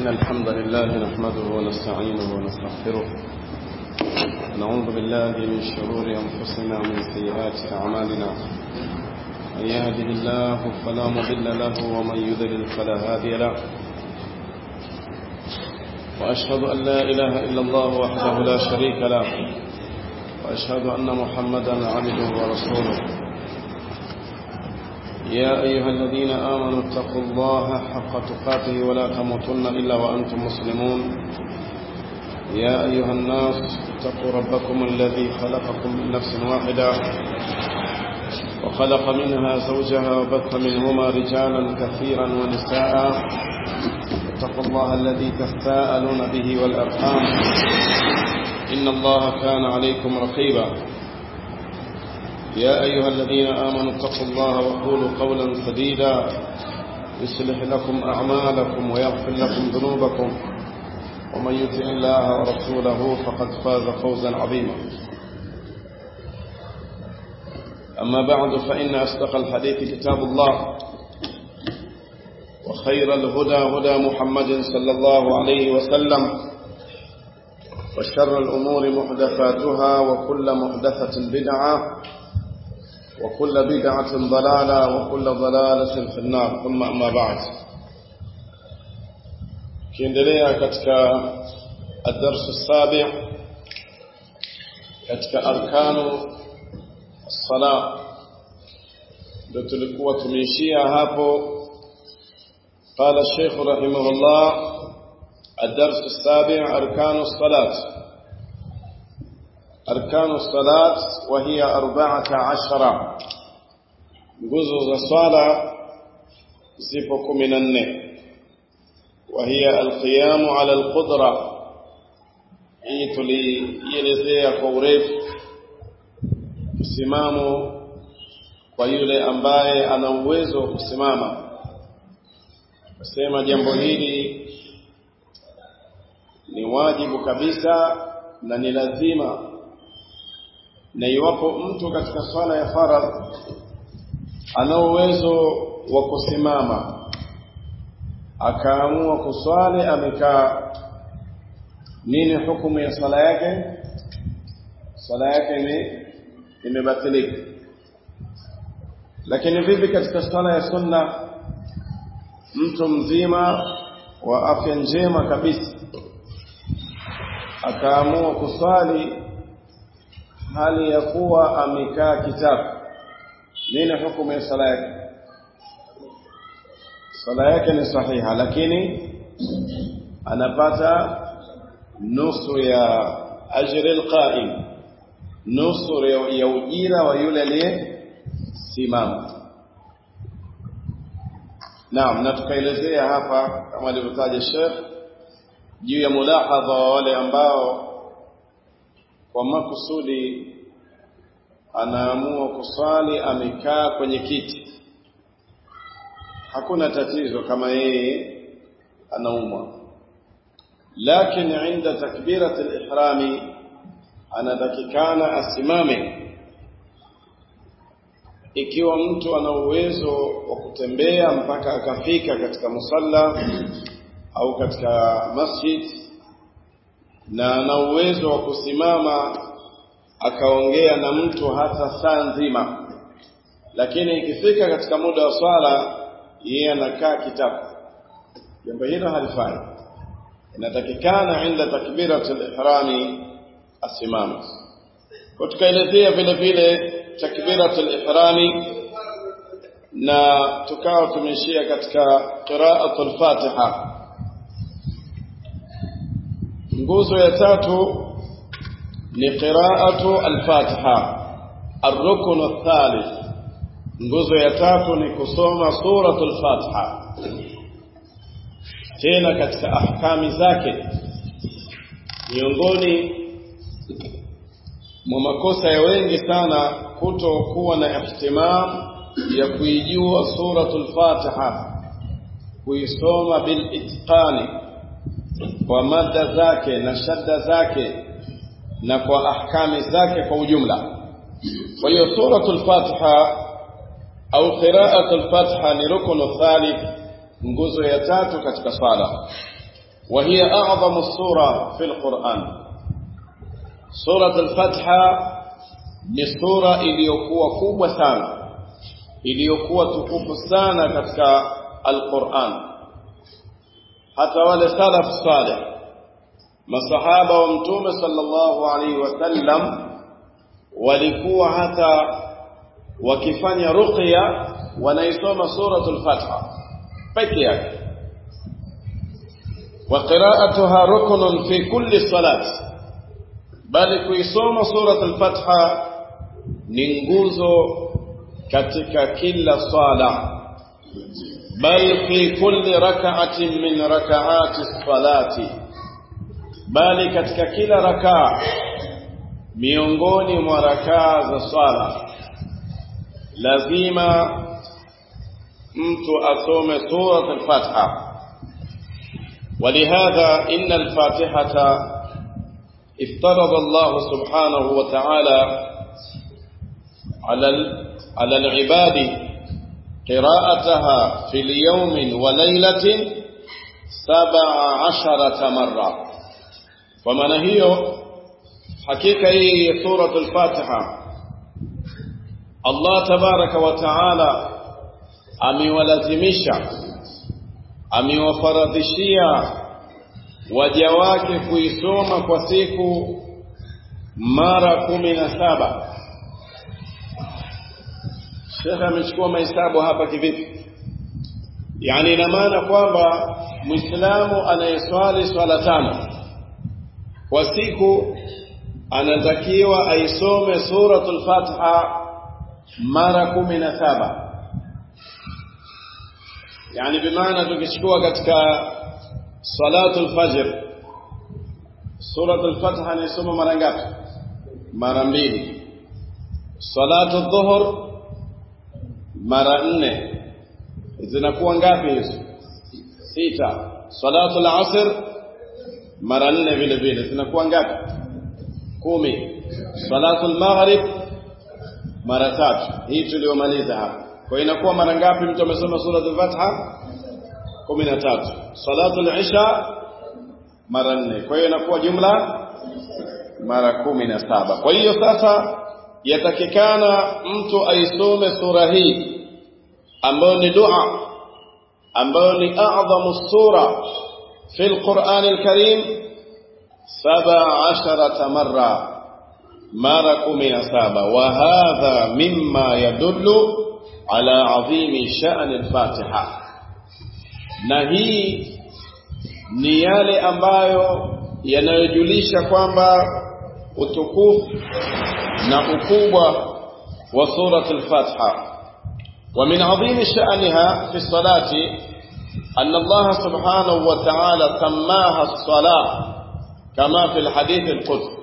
إن الحمد لله نحمده ونستعينه ونستغفره ونعوذ بالله من شرور أنفسنا ومن سيئات أعمالنا من يهده الله فلا مضل له ومن يضلل فلا هادي له وأشهد أن لا إله إلا الله وحده لا شريك له وأشهد أن محمدا عبده ورسوله يا أيها الذين آمنوا اتقوا الله حق تقاته ولا تموتن إلا وأنتم مسلمون يا أيها الناس اتقوا ربكم الذي خلقكم من نفس واحدة وخلق منها زوجها وبث منهما رجالا كثيرا ونساء اتقوا الله الذي تساءلون به والأرحام إن الله كان عليكم رقيبا يا أيها الذين آمنوا اتقوا الله وقولوا قولا سديدا يصلح لكم أعمالكم ويغفر لكم ذنوبكم ومن يطع الله ورسوله فقد فاز فوزا عظيما أما بعد فإن أصدق الحديث كتاب الله وخير الهدى هدى محمد صلى الله عليه وسلم وشر الأمور محدثاتها وكل محدثة بدعة وكل بدعة ضلالة وكل ضلالة في النار ثم أما بعد kiendelea katika الدرس السابع katika arkanu الصلاة ndio tulikuwa tumeishia hapo قال الشيخ رحمه الله الدرس السابع أركان الصلاة أركان الصلاة وهي أربعة عشر جزء الصلاة زفق من النه وهي القيام على القدرة hii tulielezea kwa urefu msimamo kwa yule ambaye ana uwezo wa kusimama kusema jambo hili ni wajibu kabisa na ni lazima na iwapo mtu katika swala ya faradh ana uwezo wa kusimama akaamua kuswali amekaa nini hukumu ya swala yake swala yake ni imebatilika lakini vipi katika swala ya sunna mtu mzima wa afya njema kabisa akaamua kuswali hali ya kuwa amekaa kitabu nini hukumu ya sala yake sala yake ni sahiha lakini anapata nusu ya ajri alqa'im nusu ya ujira wa yule aliyesimama Naam na tukaelezea hapa kama alivyotaja Sheikh juu ya mulahadha wa wale ambao kwa makusudi anaamua kuswali amekaa kwenye kiti hakuna tatizo kama yeye anaumwa lakini inda takbirat al-ihrami anatakikana asimame ikiwa mtu ana uwezo wa kutembea mpaka akafika katika musalla au katika masjid na ana uwezo wa kusimama akaongea na mtu hata saa nzima lakini ikifika katika muda wa swala yeye anakaa kitabu jambo hilo halifai inatakikana inda takbirat al-ihrami asimame kwa tukaelezea vile vile takbirat al-ihrami na tukawa tumeishia katika qira'at al-fatiha nguzo ya tatu ni qira'atu al-fatiha ar-rukn ath-thalith nguzo ya tatu ni kusoma suratul fatiha tena katika ahkami zake miongoni mwa makosa ya wengi sana kutokuwa na ihtimam ya kuijua suratul fatiha kuisoma bil itqani kwa mada zake na shadda zake na kwa ahkami zake kwa ujumla kwa hiyo suratul fatiha au qira'atul fatiha ni rukunu thalith nguzo ya tatu katika swala وهي أعظم السورة في القرآن سورة الفتحة ni sura iliyokuwa kubwa sana iliyokuwa tukufu sana katika Al-Qur'an hata wale salaf salih masahaba wa mtume sallallahu alaihi wasallam walikuwa hata wakifanya ruqya wanaisoma suratul Fatiha peke yake wa qira'atuha ruknun fi kulli salati bali kuisoma suratul Fatiha ni nguzo katika kila sala bal fi kulli rak'atin min rak'ati salati bali katika kila rakaa miongoni mwa rakaa za swala lazima mtu asome surat al-Fatiha ولهذا إن الفاتحة افترض الله سبحانه وتعالى على على العباد قراءتها في اليوم وليلة سبع عشرة مرة ومن هي حقيقة هي سورة الفاتحة الله تبارك وتعالى amewalazimisha amewafaradhishia waja wake kuisoma kwa siku mara kumi na saba Shekhe amechukua mahesabu hapa kivipi? Yaani ina maana kwamba Muislamu anayeswali swala tano kwa siku anatakiwa aisome suratul Fatiha mara kumi na saba. Yaani bimaana tukichukua katika salatul fajr suratul Fatiha anaisoma mara ngapi? Mara mbili. Salatu dhuhur mara nne zinakuwa ngapi hizo sita salatu al-asr mara nne vile vile zinakuwa ngapi kumi salatu al-maghrib mara tatu hii tuliyomaliza hapa kwa inakuwa mara ngapi mtu amesoma sura al-fatiha 13 salatu al-isha mara nne kwa hiyo inakuwa jumla mara kumi na saba kwa hiyo sasa yatakikana mtu aisome sura hii ambayo ni dua ambayo ni a'dhamu sura fi al-Qur'an al-Karim 17 marra mara 17 wa hadha mimma yadullu ala 'azimi sha'n al-Fatiha na hii ni yale ambayo yanayojulisha kwamba utukufu na ukubwa wa surat al-Fatiha ومن عظيم شأنها في الصلاة أن الله سبحانه وتعالى سماها الصلاة كما في الحديث القدس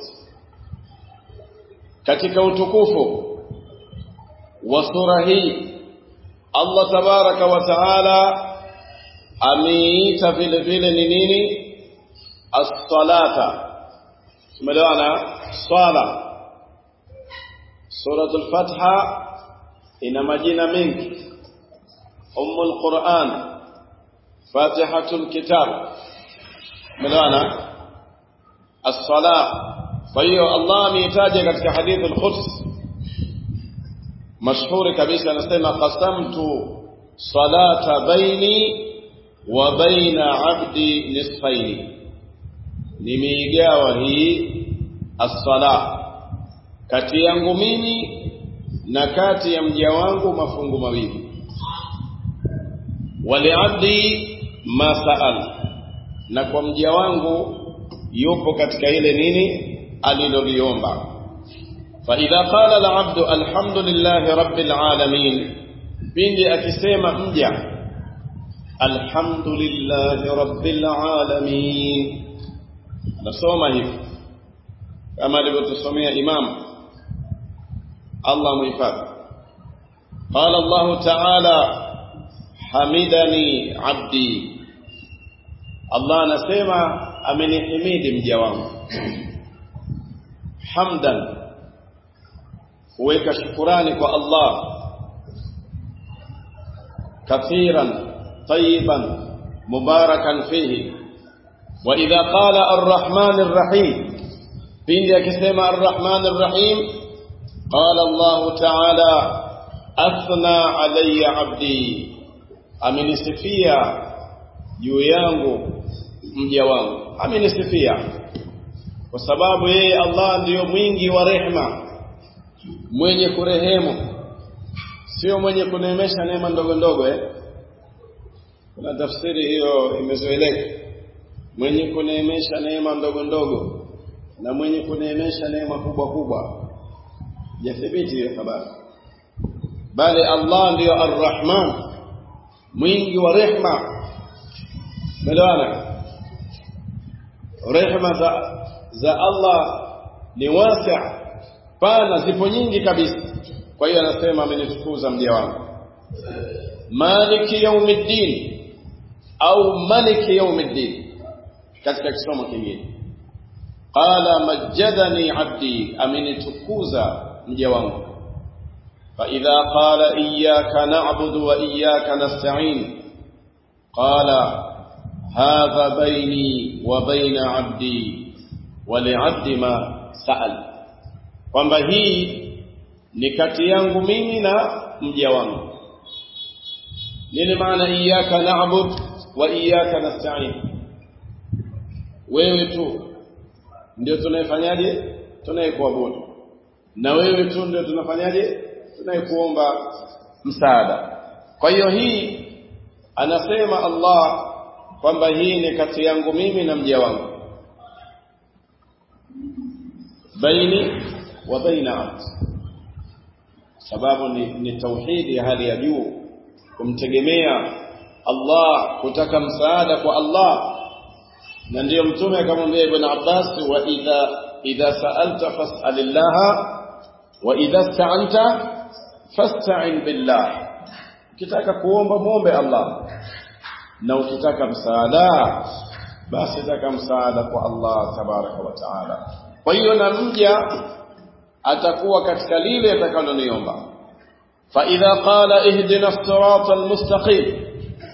katika utukufu wa sura hii Allah tabaraka wa taala ameita vile vile ni nini as-salata tumeelewana swala suratul fatha ina majina mengi ummul quran fatihatul kitab tumeelewana as-salah kwa hiyo Allah ameitaja katika hadithi al-Quds mashhuri kabisa anasema qasamtu salata baini wa baina abdi nisfaini nimeigawa hii as-sala kati yangu mimi na kati ya mja wangu mafungu mawili waliabdi ma saal na kwa mja wangu yupo katika ile nini aliloliomba فإذا قال العبد الحمد لله رب العالمين pindi akisema mja alhamdulillahi rabbil alamin nasoma hivi kama alivyotusomea imam Allah muhifadhi قال الله تعالى حمدني عبدي Allah anasema amenihimidi mja wangu hamdan kuweka shukurani kwa Allah kathiran tayyiban mubarakan fihi wa idha qala arrahman arrahim pindi akisema arrahman arrahim qala Allah ta'ala athna alayya abdi amenisifia juu yangu mja wangu amenisifia kwa sababu yeye Allah ndiyo mwingi wa rehma mwenye kurehemu sio mwenye kuneemesha neema ndogo ndogo eh kuna tafsiri hiyo imezoeleka mwenye kuneemesha neema ndogo ndogo na mwenye kuneemesha neema kubwa kubwa jathibiti hiyo habari bali Allah ndiyo arrahman mwingi wa rehma melewana rehma za, za Allah ni wasi' pana zipo nyingi kabisa kwa hiyo anasema amenitukuza mja wangu maliki yaumiddin au maliki yaumiddin katika kisomo kingine qala majjadani abdi amenitukuza mja wangu فإذا قال إياك نعبد وإياك نستعين قال هذا بيني وبين عبدي ولعبد ما سأل kwamba hii ni kati yangu mimi na mja wangu nini maana iyyaka na'bud wa iyyaka nasta'in wewe tu ndio tunayefanyaje tunayekuabudu na wewe tu ndio tunafanyaje tunayekuomba msaada kwa hiyo hii anasema Allah kwamba hii ni kati yangu mimi na mja wangu baini wa baina abdi sababu ni, ni tauhidi ya hali ya juu kumtegemea Allah kutaka msaada kwa Allah na ndiyo mtume akamwambia ibn Abbas wa idha idha sa'alta fas'alillaha wa idha sta'anta fasta'in billah ukitaka kuomba muombe Allah na ukitaka msaada basi taka msaada kwa Allah tabaraka wa taala kwa hiyo na mja atakuwa katika lile atakaloniomba fa idha qala ihdina as-sirata al-mustaqim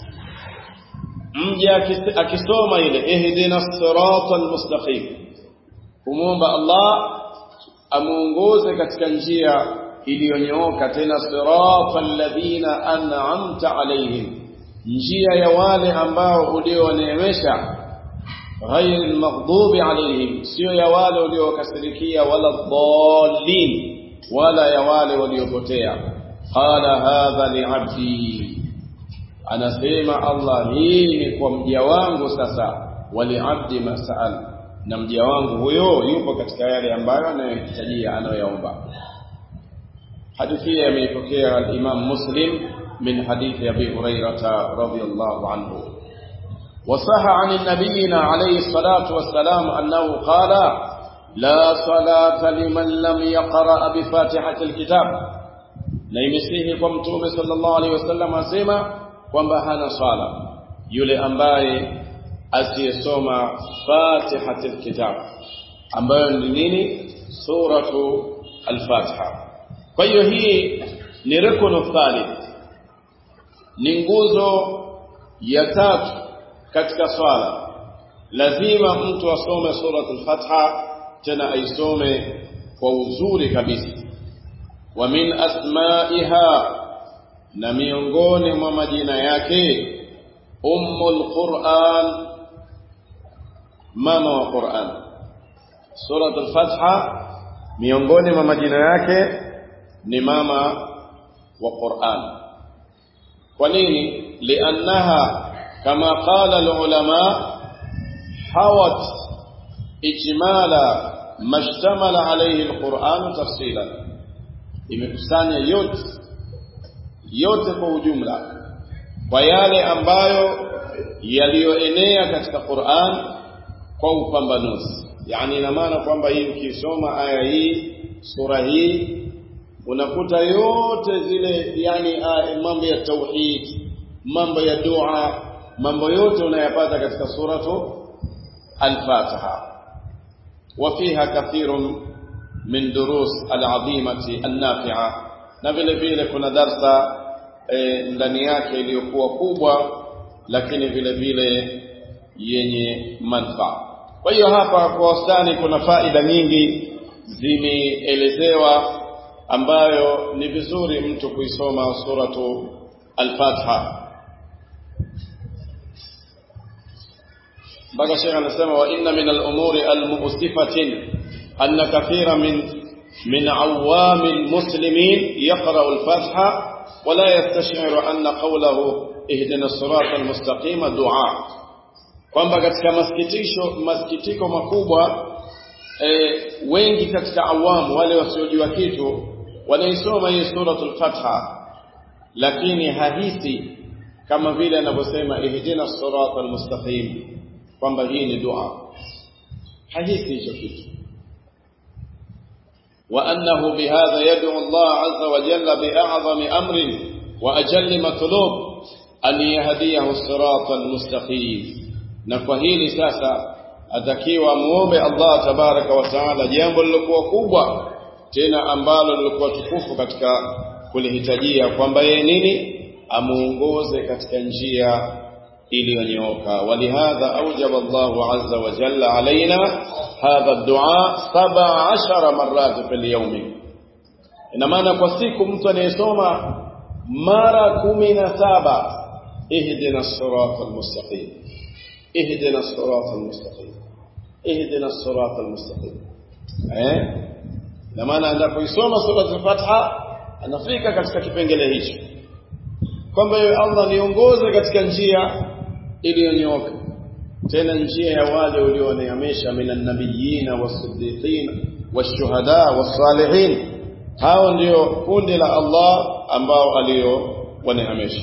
mja akisoma ile ihdina as-sirata al-mustaqim kumwomba Allah amuongoze katika njia iliyonyooka tena sirata alladhina an'amta alaihim njia ya wale ambao ulioneemesha غير المغضوب عليهم sio ya wale waliokasirikia wala dhallin wala ya wale waliopotea qala hadha li'abdi anasema Allah hii ni kwa mja wangu sasa wali'abdi mas'al na mja wangu huyo yupo katika yale ambayo anayohitajia anayoyaomba hadithi hii ameipokea al-Imam Muslim min hadithi Abi Hurairah radhiyallahu anhu وصح عن نبينا عليه الصلاة والسلام أنه قال لا صلاة لمن لم يقرأ بفاتحة الكتاب نيمسيه كمتوم صلى الله عليه وسلم أسيما kwamba hana swala yule ambaye asiyesoma fatihatul kitab ambayo ni nini suratu al-fatiha kwa hiyo hii ni rukunu thalith ni nguzo ya tatu katika swala lazima mtu asome suratul fatha tena aisome kwa uzuri kabisa wa min asma'iha na miongoni mwa majina yake ummul qur'an mama wa qur'an suratul fatha miongoni mwa majina yake ni mama wa qur'an kwa nini liannaha كما قال العلماء حوت إجمال ما اشتمل عليه القرآن تفصيلا imekusanya yote yote kwa ujumla kwa yale ambayo yaliyoenea katika Qur'an kwa upambanuzi yani ina maana kwamba hii ukisoma aya hii sura hii unakuta yote zile yani mambo ya tauhid mambo ya dua mambo yote unayapata katika suratu al-Fatiha وفيها كثير من دروس العظيمة النافعة na vile vile kuna darsa ndani yake iliyokuwa kubwa lakini vile vile yenye manufaa kwa hiyo hapa kwa wastani kuna faida nyingi zimeelezewa ambayo ni vizuri mtu kuisoma suratu al-Fatiha mpaka Sheikh anasema wa inna min al-umuri al-mu'sifatin anna kathira min من عوام المسلمين يقرأ الفاتحة ولا يستشعر أن قوله اهدنا الصراط المستقيم دعاء kwamba katika masikitisho masikitiko makubwa e, wengi katika awamu wale wasiojua kitu wanaisoma hii suratul fatha lakini hahisi kama vile anavyosema ihdina siratal mustaqim kwamba hii ni dua hahisi hicho kitu وأنه بهذا يدعو الله عز وجل بأعظم أمر وأجل مطلوب أن يهديه الصراط المستقيم نفهيلي ساسا atakiwa muombe Allah tabaraka wa taala jambo lilokuwa kubwa tena ambalo lilikuwa tukufu katika kulihitajia kwamba yeye nini amuongoze katika njia iliyonyooka walihadha aujaba Allahu azza wa jalla alaina hadha ad-du'a 17 marrat fil yawm ina maana kwa siku mtu anayesoma mara 17 ihdina as-sirata al-mustaqim ihdina as-sirata al-mustaqim ihdina as-sirata al-mustaqim eh ina maana anapoisoma sura al-Fatiha anafika katika kipengele hicho kwamba Allah niongoze katika njia iliyonyooka tena njia ya wale ulioneemesha minan nabiyina wasiddiqina washuhada wasalihin hao ndio kundi la Allah ambao aliowaneemesha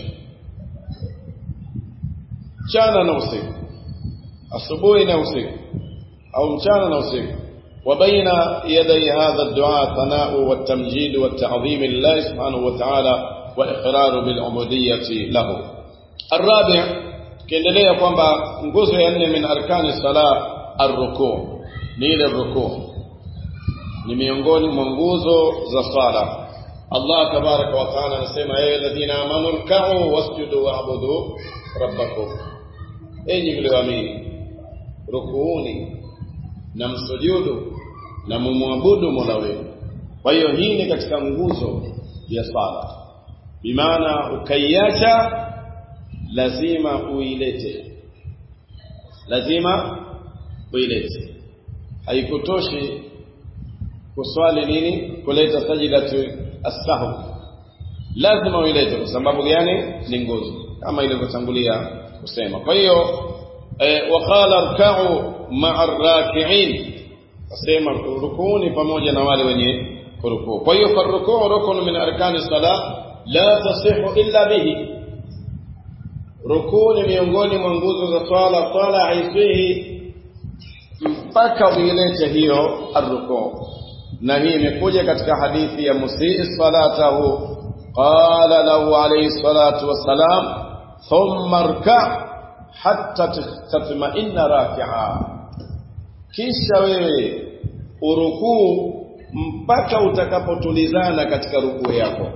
mchana na usiku asubuhi na usiku au mchana na usiku وبين يدي هذا الدعاء ثناء والتمجيد والتعظيم لله سبحانه وتعالى وإقرار بالعبودية له الرابع kiendelea kwamba nguzo ya nne min arkani sala arruku ni ile ruku ni miongoni mwa nguzo za sala Allah tabaraka wa taala anasema ya alladhina amanu rka'u wasjudu wa'budu rabbakum enyi mlioamini rukuuni na msujudu na mumwabudu Mola wenu kwa hiyo hii ni katika nguzo ya sala bimaana ukaiacha lazima uilete lazima uilete haikutoshi kuswali nini kuleta sajidatu as-sahw lazima uilete kwa sababu gani ni nguzo kama ilivyotangulia kusema kwa hiyo e, waqala rka'u ma'a ar-raki'in asema rukuni pamoja na wale wenye kurukuu kwa hiyo farukuu rukun min arkani salah la tasihu illa bihi rukuu ni miongoni mwa nguzo za swala swala haisihi mpaka uilete hiyo arrukuu na hii imekuja katika hadithi ya musii salatahu qala lahu alayhi salatu wassalam thumma rka hatta tatma'inna raki'a kisha wewe urukuu mpaka utakapotulizana katika rukuu yako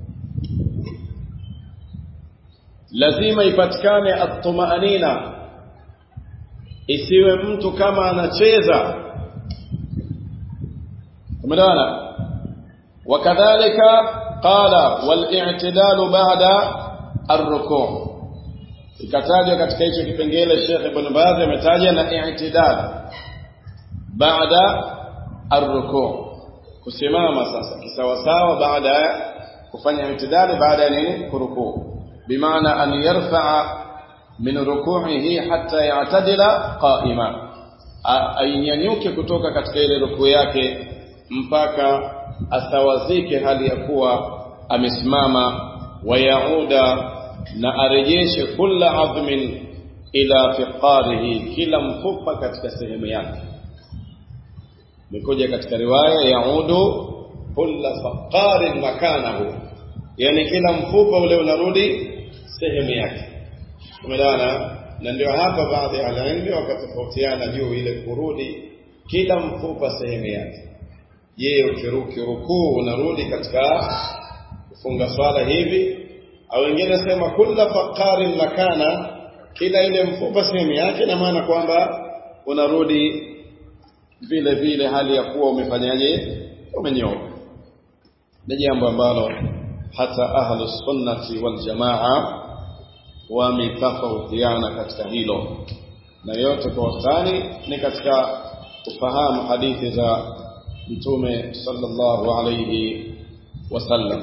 lazima ipatikane at-tumaanina isiwe mtu kama anacheza umeelewana wakadhalika qala wal-i'tidalu ba'da ar-ruku' ikatajwa katika hicho kipengele Sheikh Ibn Baz ametaja na i'tidal baada ar-ruku' kusimama sasa kisawasawa baada ya kufanya i'tidali baada ya nini kurukuu بمعنى أن يرفع من ركوعه حتى يعتدل قائما ainyanyuke kutoka katika ile rukuu yake mpaka asawazike hali ya kuwa amesimama wayauda na arejeshe kula adhmin ila fiqarihi kila mfupa katika sehemu yake imekuja katika riwaya yaudu kula faqarin makanahu yani kila mfupa ule unarudi sehemu yake umeelewana na ndio hapa baadhi ya wanailmu wakatofautiana juu ile kurudi kila mfupa sehemu yake je ukiruki rukuu unarudi katika kufunga swala hivi au wengine sema kulla faqarin makana kila ile mfupa sehemu yake na maana kwamba unarudi vile vile hali ya kuwa umefanyaje umenyoka ni jambo ambalo hata ahlu sunnati wal jamaa wametofautiana katika hilo na yote kwa wastani ni katika kufahamu hadithi za mtume sallallahu alayhi wasallam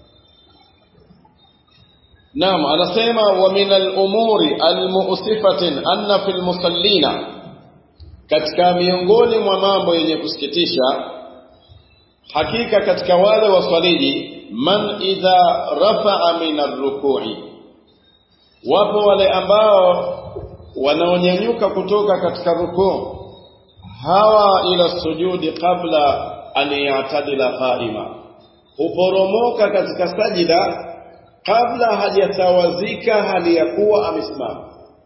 Naam anasema wa min al-umuri al-mu'sifatin anna fil musallina katika miongoni mwa mambo yenye kusikitisha hakika katika wale waswaliji man idha rafa'a min ar-ruku'i wapo wale ambao wanaonyanyuka kutoka katika rukuu hawa ila sujudi qabla an ya'tadila qa'ima huporomoka katika sajida kabla hajatawazika hali ya kuwa amesimama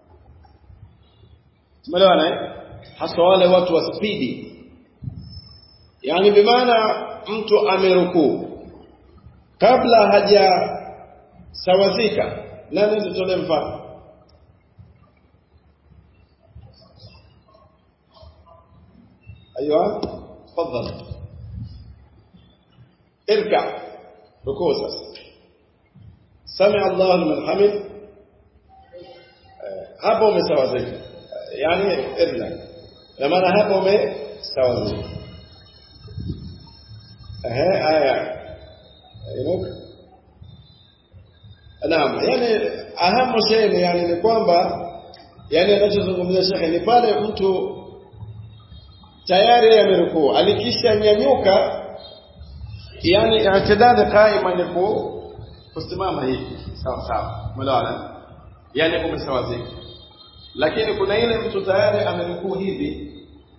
tumeelewana eh hasa wale watu wa spidi yani bimaana mtu amerukuu kabla hajasawazika nani tutolee mfano ايوه تفضل اركع ركوع sasa سمع الله لمن حمد hapo umesawazika yani irna na maana hapo umesawazika ehe aya inuka naam yani ahamu shay yani ni kwamba yani anachozungumzia shekhe ni pale mtu tayari amerukuu alikisha nyanyuka yani i'tidal qaima ni kusimama hivi sawa sawa umeelewana yani umesawazika lakini kuna ile mtu tayari amerukuu hivi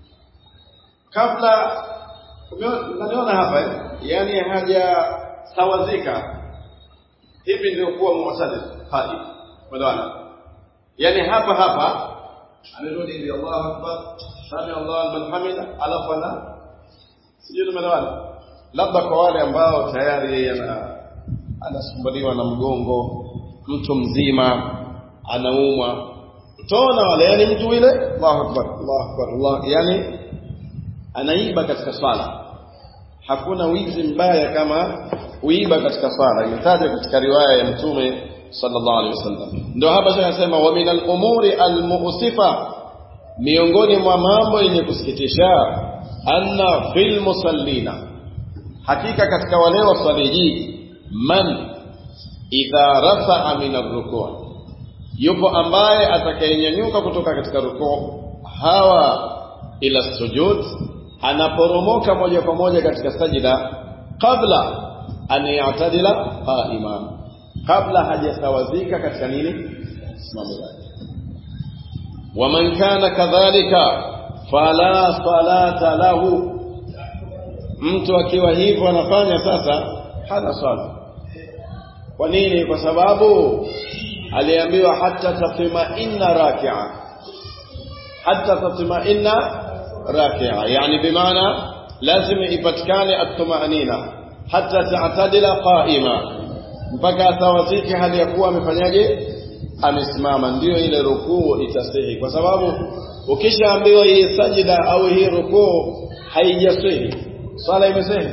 kabla unaniona hapa eh? yani hajasawazika hivi ndio kuwa mu'tadil hadi umeelewana yani hapa hapa amerudi ndio Allahu akbar sami Allah liman hamida alafu ana sijui umeelewana labda kwa wale ambao tayari yeye ana anasumbuliwa na mgongo mtu mzima anaumwa utaona wale yani mtu ile Allahu akbar Allahu akbar Allah yani anaiba katika swala hakuna wizi mbaya kama kuiba katika swala imetajwa katika riwaya ya mtume sallallahu alaihi wasallam ndio hapa tunasema wa min al-umuri al-mu'sifa miongoni mwa mambo yenye kusikitisha anna fil musallina hakika katika wale waswaliji man idha rafa'a min ar-ruku' yupo ambaye atakayenyanyuka kutoka katika rukuu hawa ila sujud anaporomoka moja kwa moja katika sajida kabla an ya'tadila qa'ima kabla hajasawazika katika nini simamo lake waman kana kadhalika fala salata lahu mtu akiwa hivyo anafanya sasa hana swala kwa nini kwa sababu aliambiwa hata tatma'inna raki'a hata tatma'inna raki'a yani bimaana lazima ipatikane at-tumanina hata ta'tadila qa'ima mpaka atawazike hali ya kuwa amefanyaje amesimama ndio ile rukuu itasihi kwa sababu ukishaambiwa hii sajida au hii rukuu haijasihi swala imesihi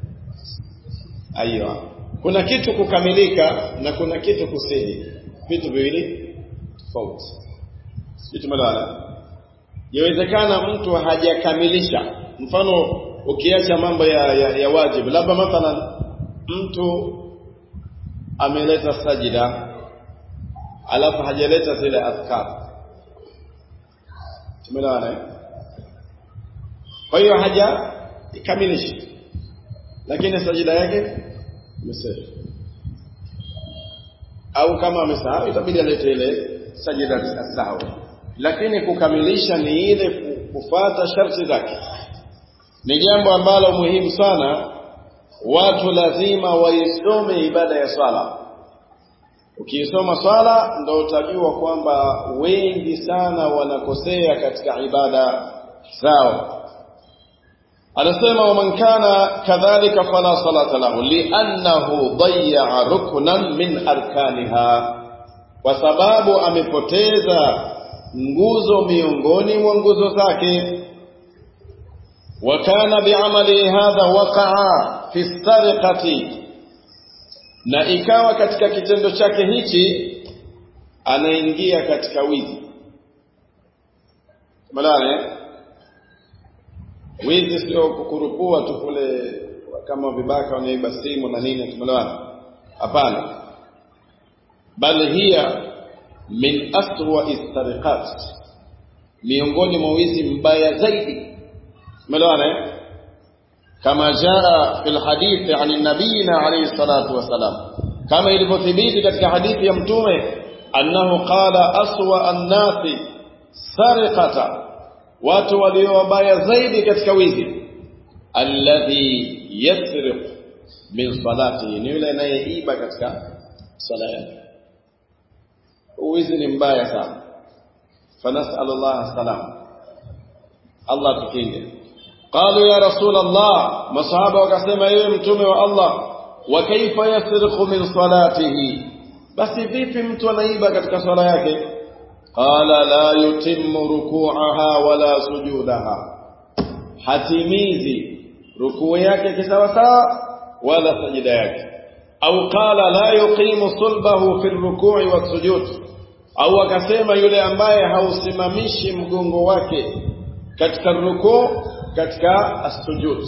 aiyo kuna kitu kukamilika na kuna kitu kusihi vitu viwili tofauti vitu malala yawezekana mtu hajakamilisha mfano ukiacha mambo ya, ya, ya wajibu labda mathalan mtu ameleta sajida alafu hajaleta zile adhkar tumeelewana kwa hiyo haja ikamilisha lakini sajida yake imesafi au kama amesahau itabidi alete ile sajida asahau lakini kukamilisha ni ile kufata sharti zake ni jambo ambalo muhimu sana watu lazima waisome ibada ya swala ukiisoma swala ndo utajua kwamba wengi sana wanakosea katika ibada zao anasema waman kana kadhalika fala salata lahu liannahu dayya ruknan min arkaniha kwa sababu amepoteza nguzo miongoni mwa nguzo zake wakana biamali hadha waqaa fi sariqati na ikawa katika kitendo chake hichi anaingia katika wizi malale wizi sio kukurupua tu kule kama vibaka wanaiba simu na nini tumeelewana hapana bali hiya min aswa istariqat miongoni mwa wizi mbaya zaidi tumeelewana kama jaa fil hadithi an nabiyina alayhi salatu wasalam kama ilivyothibiti katika hadithi ya mtume annahu qala aswa an-nasi sariqata watu walio wabaya zaidi katika wizi alladhi yasriq min salatihi ni yule anayeiba katika sala yake wizi ni mbaya sana fanasal Allah salam Allah tukinge qalu ya rasul Allah masahaba wakasema yeye mtume wa Allah wa kaifa yasriqu min salatihi basi vipi mtu anaiba katika sala yake qala la yutimmu ruku'aha wala sujudaha hatimizi rukuu yake kisawasawa wala sajida yake au qala la yuqimu sulbahu fi ruku'i wasujud au akasema yule ambaye hausimamishi mgongo wake katika rukuu katika asujud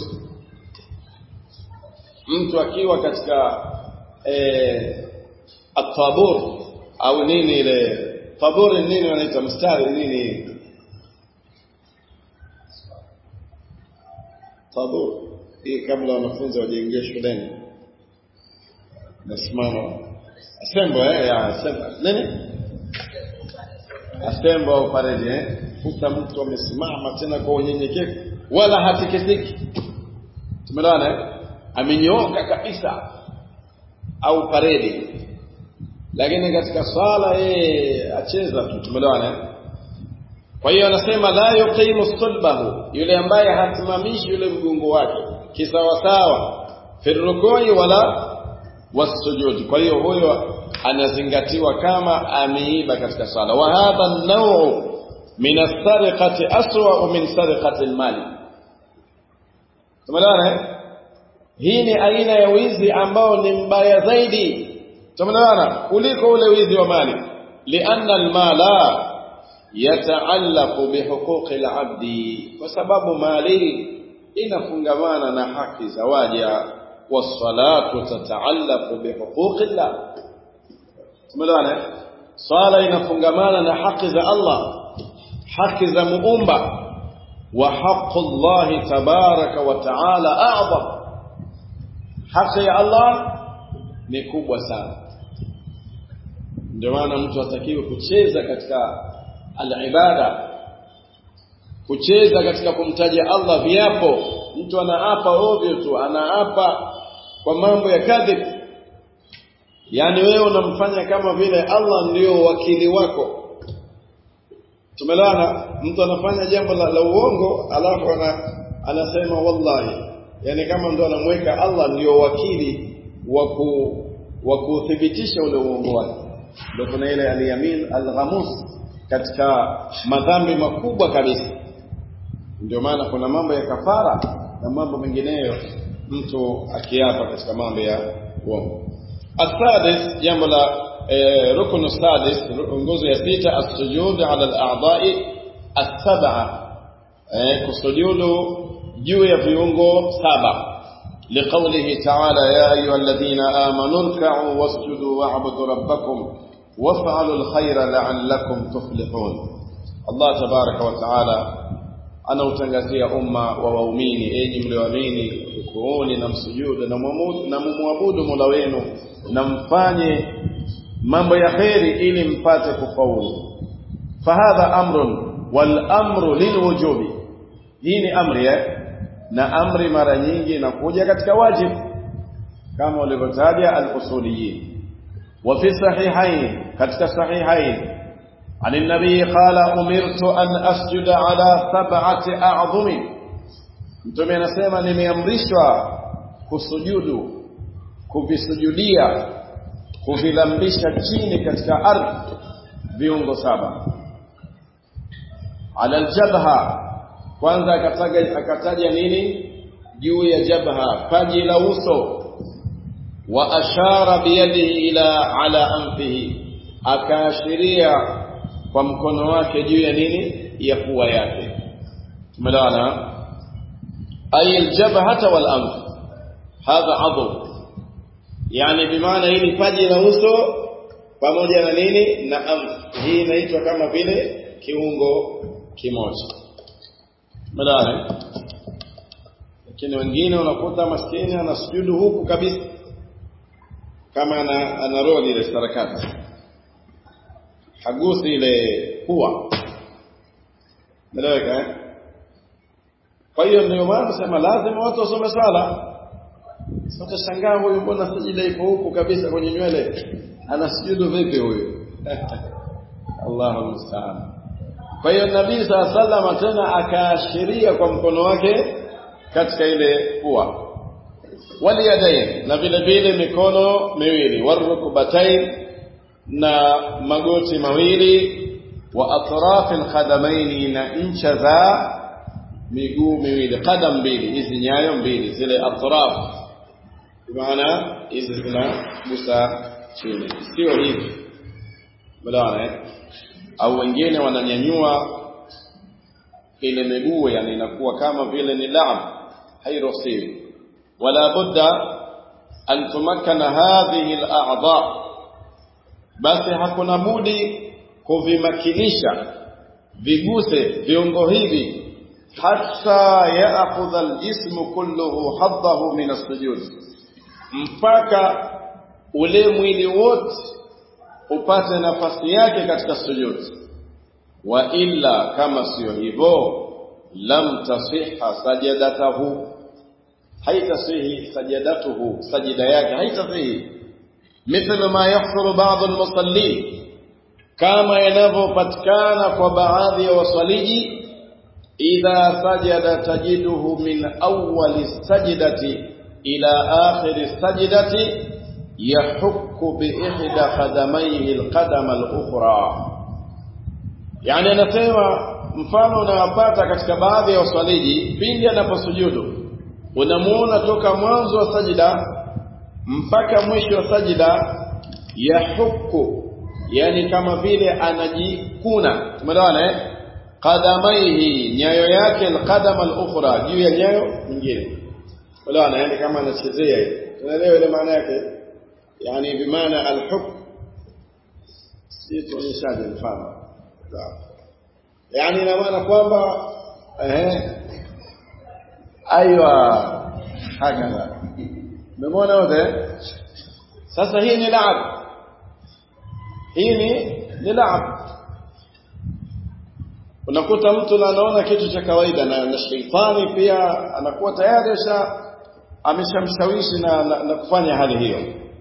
mtu akiwa katika eh, atabur au nini ile tabur nini wanaita mstari nini tabur hii kabla wanafunzi wajaingia shuleni nasimama asembo eh ya asembo nini asembo au paredi eh kuta mtu amesimama tena kwa unyenyekevu wala hatikisiki tumeelewana eh amenyooka kabisa au paredi lakini katika swala yeye acheza tu tumeelewana kwa hiyo anasema la yuqimu sulbahu yule ambaye hasimamishi yule mgongo wake kisawasawa fi rukui wala wasujudi kwa hiyo huyo anazingatiwa kama ameiba katika swala wa hadha an-naw'u min as-sariqati aswa min sariqati al-mali tumeelewana hii ni aina ya wizi ambao ni mbaya zaidi tumeelewana kuliko ule wizi wa mali lianna almala yataallaqu bihuquqi alabdi kwa sababu mali inafungamana na haki za waja wassalatu tataallaqu bihuquqi llah tumeelewana swala inafungamana na haki za Allah haki za muumba wa haqqu Allah tabaraka wa taala a'zam haki ya Allah ni kubwa sana ndio maana mtu atakiwe kucheza katika al-ibada kucheza katika kumtaja Allah viapo mtu anaapa ovyo tu anaapa kwa mambo ya kadhib yani wewe unamfanya kama vile Allah ndio wakili wako tumelana mtu anafanya jambo la, la uongo alafu ana, anasema wallahi yani kama ndo anamweka Allah ndio wakili wa kuthibitisha ule uongo wake ndio kuna ile aliyamin alghamus katika madhambi makubwa kabisa ndio maana kuna mambo ya kafara na mambo mengineyo mtu akiapa katika mambo ya uongo السادس jambo la ركن السادس nguzo ya sita السجود على الاعضاء السبعه kusujudu juu ya viungo saba لقوله تعالى يا أيها الذين آمنوا اركعوا واسجدوا واعبدوا ربكم وافعلوا الخير لعلكم تفلحون الله تبارك وتعالى anautangazia umma wa waumini enyi mlioamini rukuuni na msujudu na mumwabudu mola wenu na mfanye mambo ya kheri ili mpate kufaulu fahadha amrun wal amru lilwujubi hii ni amri eh? na amri mara nyingi inakuja katika wajibu kama ulivyotaja al-usuliyin wa fi sahihain katika sahihain عن النبي قال أمرت أن أسجد على سبعة أعظم mtume anasema nimeamrishwa kusujudu kuvisujudia kuvilambisha chini katika ardhi viungo saba ala aljabha kwanza akataja akataja nini juu ya jabha paji la uso wa ashara biyadihi ila ala anfihi akaashiria kwa mkono wake juu ya nini ya pua yake tumeelewana ay aljabhata wal anf hadha adhu yani bimaana hili paji la uso pamoja na nini na anf hii inaitwa kama vile kiungo kimoja tumeelewana lakini wengine unakuta maskini anasujudu huku kabisa kama ana, ana roli ile sarakati hagusi ile pua meleweka eh? kwa hiyo ndio maana sema lazima watu wasome sala utashangaa huyu mbona sijida ipo huku kabisa kwenye nywele anasujudu vipi huyu Allahu musta'an kwa hiyo nabii saa salama tena akaashiria kwa mkono wake katika ile pua waliyadain na vile vile mikono miwili warukbatain na magoti mawili wa atraf alqadamaini na ncha za miguu miwili qadam mbili hizi nyayo mbili zile atraf maana hizi zinagusa chini sio hivi bwana au wengine wananyanyua ile miguu yani inakuwa kama vile ni laab hairuhusiwi wala budda an tumakkana hadhihi al-a'dha basi hakuna budi kuvimakinisha viguse viungo hivi hatta ya'khudha al-jismu kulluhu haddahu min as-sujud mpaka ule mwili wote upate nafasi yake katika sujud wa illa kama sio hivyo lam tasihha sajadatahu haitasihi sajadatuhu sajida yake haitasihi mithlu ma yahsulu ba'd al-musallin kama yanavyopatikana kwa baadhi ya wasaliji idha sajada tajiduhu min awwali sajdati ila akhiri sajdati yahukku bi ihda qadamayhi al-qadama al-ukhra yani anasema mfano unawapata katika baadhi ya wasaliji pindi anaposujudu unamuona toka mwanzo wa sajida mpaka mwisho wa sajida yahuku yani kama vile anajikuna tumeelewana eh qadamaihi nyayo yake alqadama alukhra juu ya nyayo nyingine unaelewana yani kama anachezea hivi tunaelewa ile maana yake yani bimaana alhuk si tuonyeshaje mfano yani ina maana kwamba eh ايوه هكذا umeona wote sasa hii ni laab hii ni ni laab unakuta mtu anaona kitu cha kawaida na, na sheitani pia anakuwa tayari ameshamshawishi na, na, na kufanya hali hiyo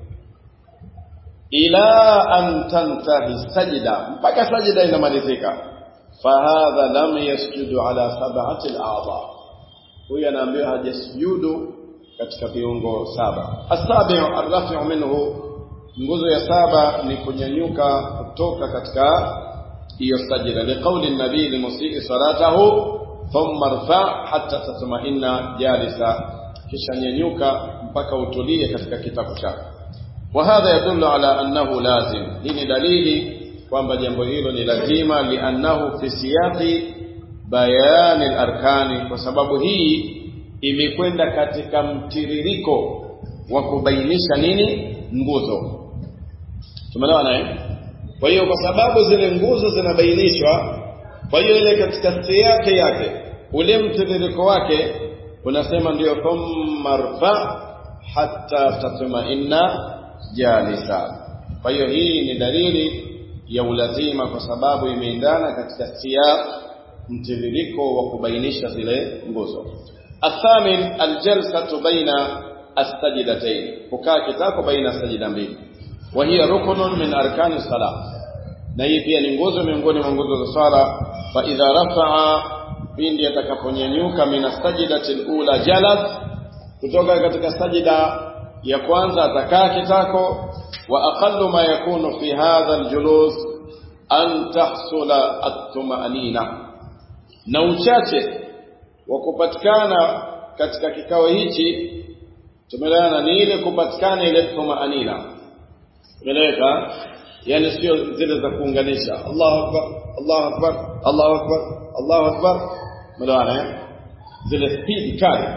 ila an tantahi sajida mpaka sajida inamalizika fahadha lam yasjudu ala sab'ati al-a'dha huyu anaambiwa hajasujudu katika viungo saba asabiu arrafi'u minhu nguzo ya saba ni kunyanyuka kutoka katika hiyo sajida liqauli nabii limusii salatahu thumma rfa hatta tatma'inna jalisa kisha nyanyuka mpaka utulie katika kitabu chako wa hadha yadullu ala annahu lazim hii ni dalili kwamba jambo hilo ni lazima liannahu fi siyaqi bayani arkani kwa sababu hii imekwenda katika mtiririko wa kubainisha nini nguzo tumeelewa naye kwa hiyo kwa sababu zile nguzo zinabainishwa kwa hiyo ile katika siyake yake ule mtiririko wake unasema ndio thumma rfa hatta tatma'inna jalisa kwa hiyo hii ni dalili ya ulazima kwa sababu imeendana katika siyaq mtiririko wa kubainisha zile nguzo athamin aljalsatu baina astajidatayn kukaa kitako baina sajida mbili wa hiya ruknun min arkani salat na hii pia ni nguzo miongoni mwa nguzo za swala fa idha rafa'a pindi atakaponyanyuka min astajidati alula jalas kutoka katika sajida ya kwanza atakaa kitako وأقل ما يكون في هذا الجلوس أن تحصل الطمأنينة na uchache wa kupatikana katika kikao hichi tumeelewana ni ile kupatikana ile tumaanina umeeleweka yani sio zile za kuunganisha Allahu akbar Allahu akbar Allahu akbar Allahu akbar umeelewana zile speed kali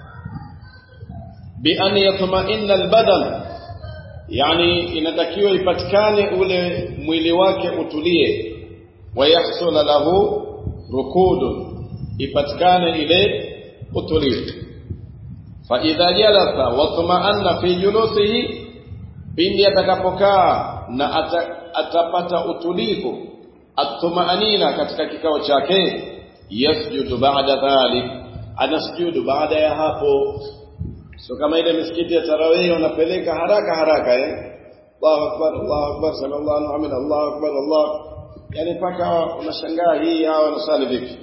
bi an yatma'inna albadan yani inatakiwa ipatikane ule mwili wake utulie wayahsula lahu rukudun ipatikane ile utulivu fa idha jalasa wa tumaanna fi julusihi pindi atakapokaa na ata, atapata utulivu atumaanina katika kikao chake yasjudu ba'da dhalik anasjudu baada ya hapo so kama ile misikiti ya tarawih unapeleka haraka haraka eh Allahu akbar Allahu akbar sallallahu alaihi wa sallam Allahu akbar Allah yani paka unashangaa hii hawa wanasali vipi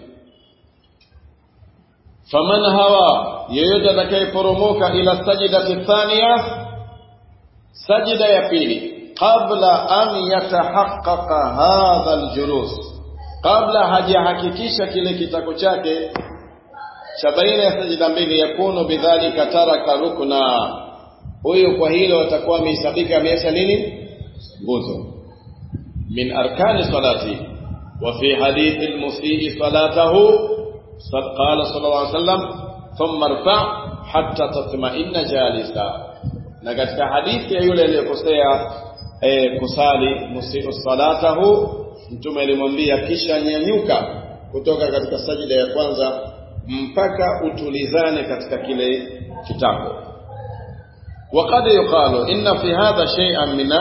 faman hawa yeyote atakayeporomoka ila sajidati thania sajida ya pili qabla an yatahaqqaqa hadha aljulus kabla hajahakikisha kile kitako chake cha baina ya sajida mbili yakunu bidhalika taraka rukna huyo kwa hilo atakuwa amehesabika ameacha nini nguzo min arkani salati wa fi hadith almusii salatahu قال صلى الله عليه وسلم ثم ارفع حتى تطمئن جالسا na katika hadithi ya yule aliyekosea eh, kusali musiu salatahu mtume alimwambia kisha nyanyuka kutoka katika sajida ya kwanza mpaka utulizane katika kile kitako وقد يقال إن في هذا شيئا من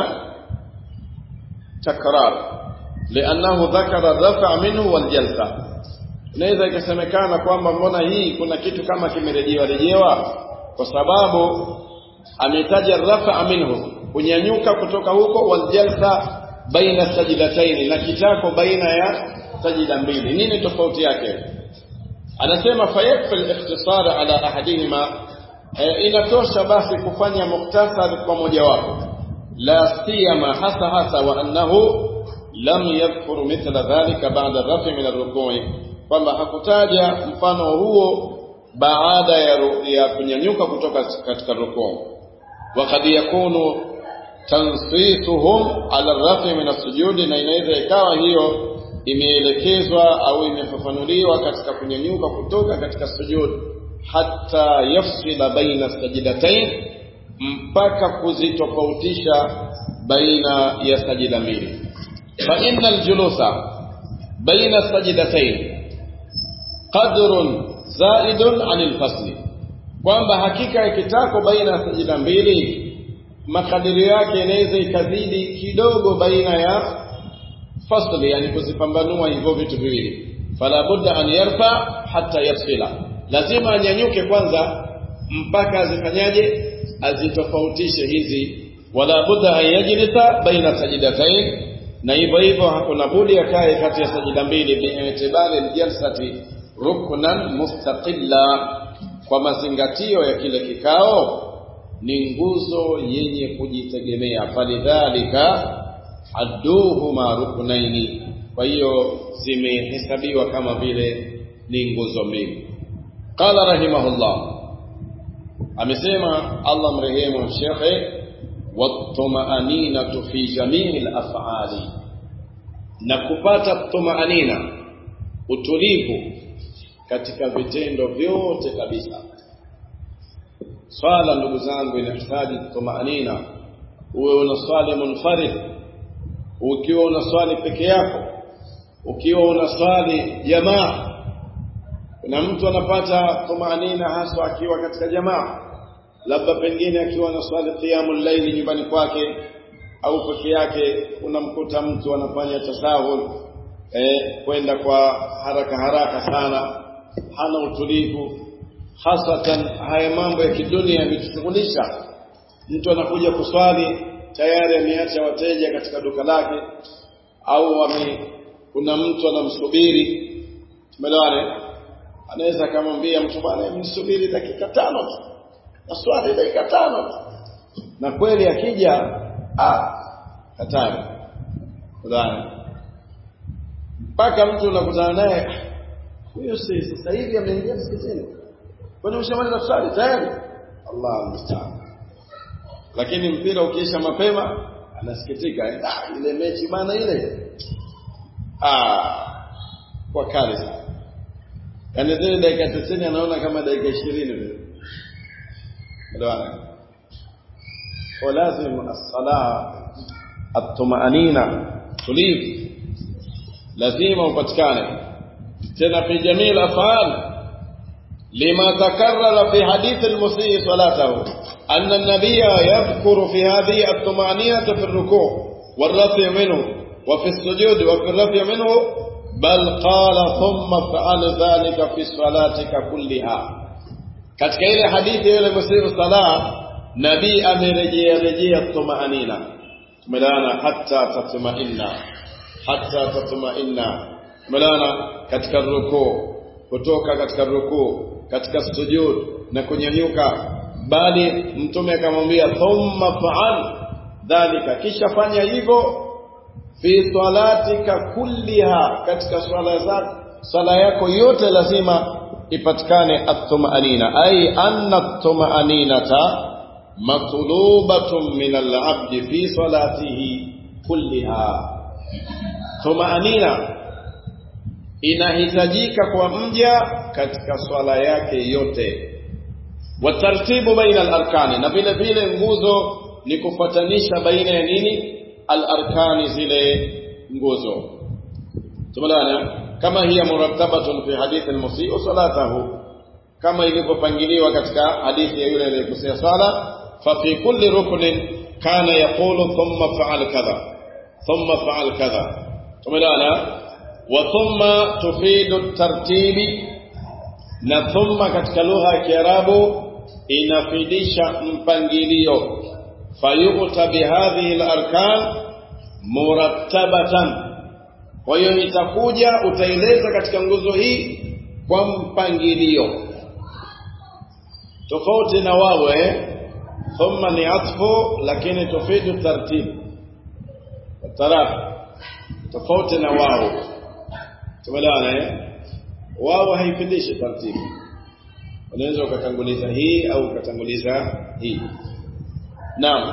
تكرار لأنه ذكر الرفع منه والجلسة inaweza ikasemekana kwamba mbona hii kuna kitu kama kimerejewa rejewa kwa sababu ametaja rafa minhu kunyanyuka kutoka huko waljalsa baina sajidataini na kitako baina ya sajida mbili nini tofauti yake anasema fayakfi al-ikhtisar ala ahadihima e, inatosha basi kufanya muktasar kwa moja wapo la siyama hasa hasa wa annahu lam yadhkur mithla dhalika ba'da rafi min ar-ruku'i kwamba hakutaja mfano huo baada ya, ya kunyanyuka kutoka katika rukuu wakad yakunu tansisuhum ala rafi min asujudi na inaweza ikawa hiyo imeelekezwa au imefafanuliwa katika kunyanyuka kutoka katika sujud hata yafsila baina sajidatain mpaka kuzitofautisha baina ya sajida mbili fa innal julusa baina sajidatain qadrun zaidun anil fasli kwamba hakika ya kitako baina ya sajida mbili makadirio yake inaweza ikazidi kidogo baina ya fasli yani kuzipambanua hivyo vitu viwili fala budda an yarfa hatta yafsila lazima anyanyuke kwanza mpaka azifanyaje azitofautishe hizi wala budda an yajlisa baina sajidatain na hivyo hivyo hakuna budi akae kati ya sajida mbili bi'tibari aljalsati ruknan mustaqilla kwa mazingatio ya kile kikao ni nguzo yenye kujitegemea falidhalika adduhuma ruknaini kwa hiyo zimehesabiwa kama vile ni nguzo mbili qala rahimahullah amesema Allah mrehemu shekhe watma'aninatu fi jami'il af'ali na kupata tumaanina utulivu katika vitendo vyote kabisa swala ndugu zangu inahitaji tumaanina uwe unaswali munfarid ukiwa unaswali peke yako ukiwa unaswali jamaa kuna mtu anapata tumaanina haswa akiwa katika jamaa labda pengine akiwa anaswali qiyamul layli nyumbani kwake au peke yake unamkuta mtu anafanya tasahul eh, kwenda kwa haraka haraka sana hana utulivu hasatan haya mambo ya kidunia yametushughulisha mtu anakuja kuswali tayari ameacha wateja katika duka lake au wame, kuna mtu anamsubiri tumeelewane anaweza akamwambia mtu bwana msubiri dakika tano tu naswali dakika tano tu na kweli akija ah hatari fulani mpaka mtu unakutana naye huyo si sasa hivi ameingia msikitini kwani ushamaliza kusali tayari Allah musta'an lakini mpira ukiisha mapema anasikitika ah ile mechi bana ile ah kwa kali sana yani zile dakika 90 anaona kama dakika 20 vile ndio ولازم الصلاه الطمأنينة tulivu lazima upatikane tena fi jamii al-af'al lima takarrara fi hadith al-musii salatahu anna an-nabiyya yadhkuru fi hadhihi at-tuma'ninah fi ar-ruku' wal-raf'i minhu wa fi as-sujud wa fi ar-raf'i minhu bal qala thumma fa'al dhalika fi salatika kulliha katika ile hadithi ile musii salah nabii amerejea rejea tumaanina tumelana hatta tatmainna hatta tatmainna tumelana katika rukuu kutoka katika rukuu katika sujud na kunyanyuka bali mtume akamwambia thumma fa'al dhalika kisha fanya hivyo fi salatika kulliha katika swala zako swala yako yote lazima ipatikane at-tumanina ay anna at-tumaninata matlubatun min al-'abd fi salatihi kulliha tumanina inahitajika kwa mja katika swala yake yote watartibu baina al-arkani na vile vile nguzo ni kufuatanisha baina ya nini al-arkani zile nguzo tumeelewana kama hiya murattabatun fi hadith al-musii salatahu kama ilivyopangiliwa katika hadithi ya yule aliyekosea sala fa fi kulli ruknin kana yaqulu thumma fa'al kadha thumma fa'al kadha tumeelewana wa thumma tufidu tartibi na thumma katika lugha ya Kiarabu inafidisha mpangilio fayuta bihadhihi al-arkan murattabatan kwa hiyo itakuja utaeleza katika nguzo hii kwa mpangilio tofauti na wawe thumma ni atfu lakini tufidu tartib taraf tofauti na wao tumeelewana eh wao haifidishi tartibu unaweza ukatanguliza hii au ukatanguliza hii naam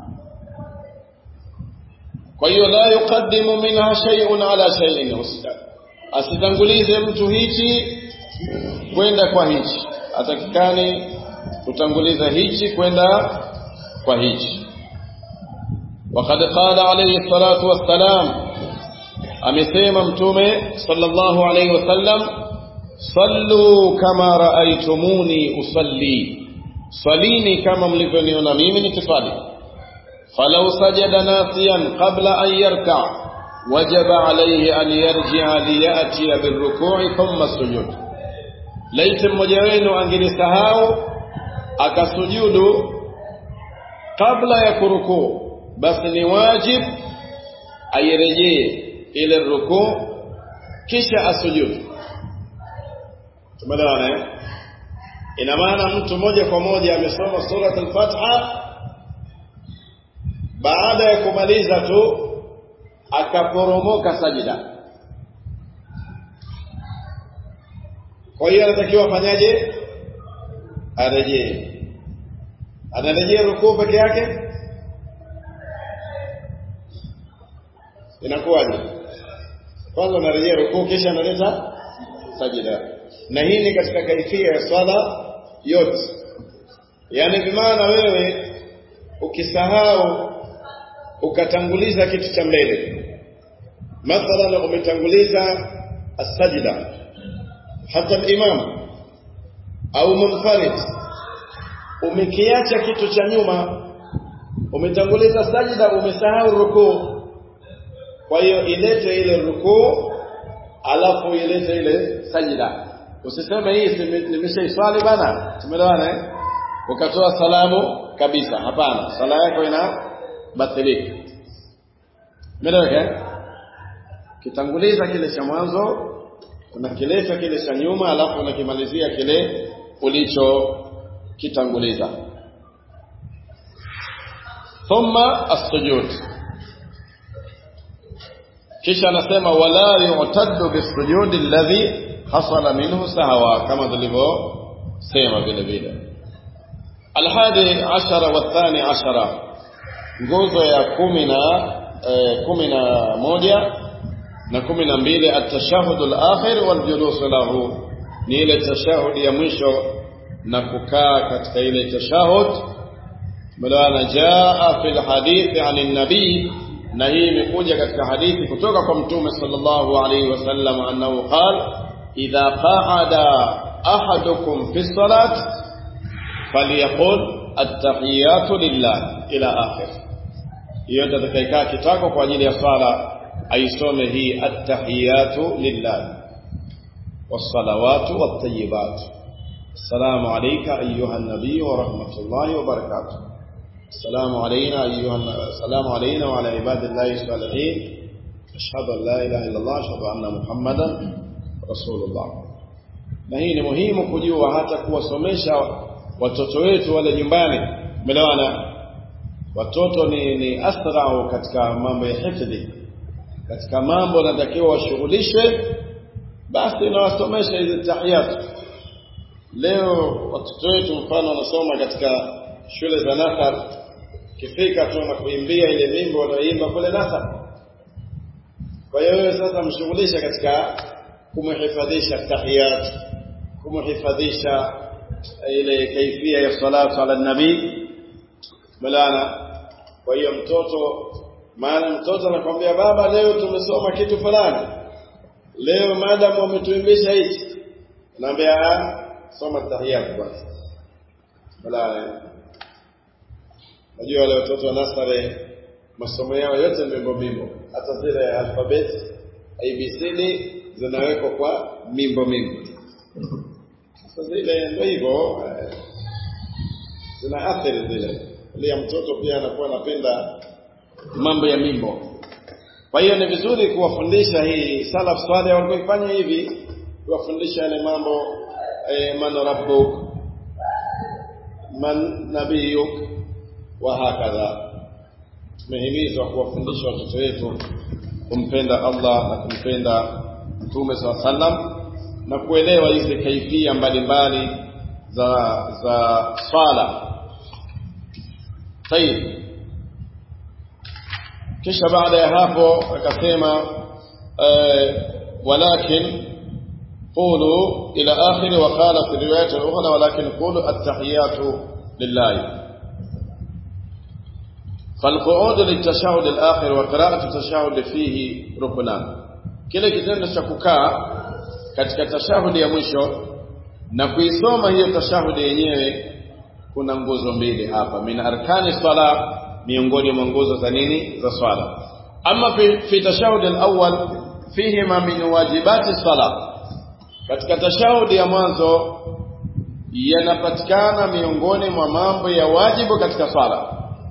kwa hiyo la yuqaddimu minha shay'un ala shay'in asitangulize mtu hichi kwenda kwa hichi atakikani kutanguliza hichi kwenda kwa hichi وقد قال عليه الصلاة والسلام amesema mtume sallallahu alayhi wasallam sallu kama raaitumuni usalli salini kama mlivyoniona mimi nikisali falau sajada nasiyan qabla an yarka wajaba alayhi an yarji'a liyati birruku'i thumma sujud laiti mmoja wenu angelisahau akasujudu kabla ya kurukuu basi ni wajib airejee ile rukuu kisha asujudu tumeelewana eh ina maana mtu moja kwa moja amesoma surat al-Fatiha baada ya kumaliza tu akaporomoka sajida kwa hiyo anatakiwa afanyaje arejee anarejea rukuu peke yake inakuwaje kwanza anarejea rukuu kisha analeta sajida na hii ni katika kaifia ya swala yote yaani bimaana wewe ukisahau ukatanguliza kitu cha mbele mathalan umetanguliza as-sajda hata al-imam au munfarid umekiacha kitu cha nyuma umetanguliza sajda umesahau rukuu kwa hiyo ilete ile rukuu alafu ilete ile sajida usiseme hii nimeshaiswali bana tumeelewana eh ukatoa salamu kabisa hapana sala yako ina batilika umeeleweka kitanguliza kile cha mwanzo unakileta kile cha nyuma alafu unakimalizia kile ulicho kitanguliza thumma as-sujud kisha anasema wala yu'taddu bis-sujud alladhi hasala minhu sahwa kama tulivyosema vile vile alhadi ashara wa thani ashara nguzo ya kumi na eh, kumi na moja na kumi na mbili atashahudu al-akhir wal julus lahu ni ile tashahudi ya mwisho na kukaa katika ile tashahud maana jaa fil hadithi an nabii na hii imekuja katika hadithi kutoka kwa mtume sallallahu alaihi wasallam annahu qala idha qa'ada ahadukum fi salat falyaqul at-tahiyatu lillah ila akhir hiyo atakayekaa kitako kwa ajili ya swala aisome hii at-tahiyatu lillah was-salawatu wat-tayyibat السلام عليك أيها النبي ورحمة الله وبركاته السلام علينا أيها السلام علينا وعلى عباد الله الصالحين أشهد أن لا إله إلا الله أشهد أن محمدا رسول الله na hii ni muhimu kujua hata kuwasomesha watoto wetu wale nyumbani umeelewana watoto ni, ni asrau katika mambo ya hifdhi katika mambo natakiwa washughulishwe basi nawasomesha hizi tahiyatu leo watoto wetu mfano wanasoma katika shule za nasar kifika tu na kuimbia ile mimbo wanaoimba kule nasar kwa hiyo wewe sasa mshughulisha katika kumhifadhisha tahiyat kumhifadhisha ile kaifia ya salatu ala nabii balana kwa hiyo mtoto maana mtoto anakwambia baba leo tumesoma kitu fulani leo madam wametuimbisha hichi naambia soma tahiyat basi balana najua wale watoto wa nasare masomo yao yote mimbo mimbo hata zile alfabet abcd zinawekwa kwa mimbo mimbo sasa zile ndio hivyo zina athari zile ile mtoto pia anakuwa anapenda mambo ya mimbo kwa hiyo ni vizuri kuwafundisha hii salaf saleh walikuwa ifanya hivi kuwafundisha yale mambo eh, man rabbuk man nabiyuk wa hakadha tumehimizwa kuwafundisha watoto wetu kumpenda Allah na kumpenda Mtume SAW sallam na kuelewa hizi kaifia mbalimbali za za swala. Tayib. Kisha baada ya hapo akasema walakin qulu ila akhir wa qala fi riwayat al-ukhra walakin qulu at-tahiyatu lillahi فالقعود للتشهد الآخر وقراءة التشهد فيه ركنان kile kitendo cha kukaa katika tashahudi ya mwisho na kuisoma hiyo tashahudi yenyewe kuna nguzo mbili hapa min arkani sala miongoni mwa nguzo za nini za swala ama fi, fi tashahudi alawwal fihi ma min wajibati sala katika tashahudi ya mwanzo yanapatikana miongoni mwa mambo ya wajibu katika swala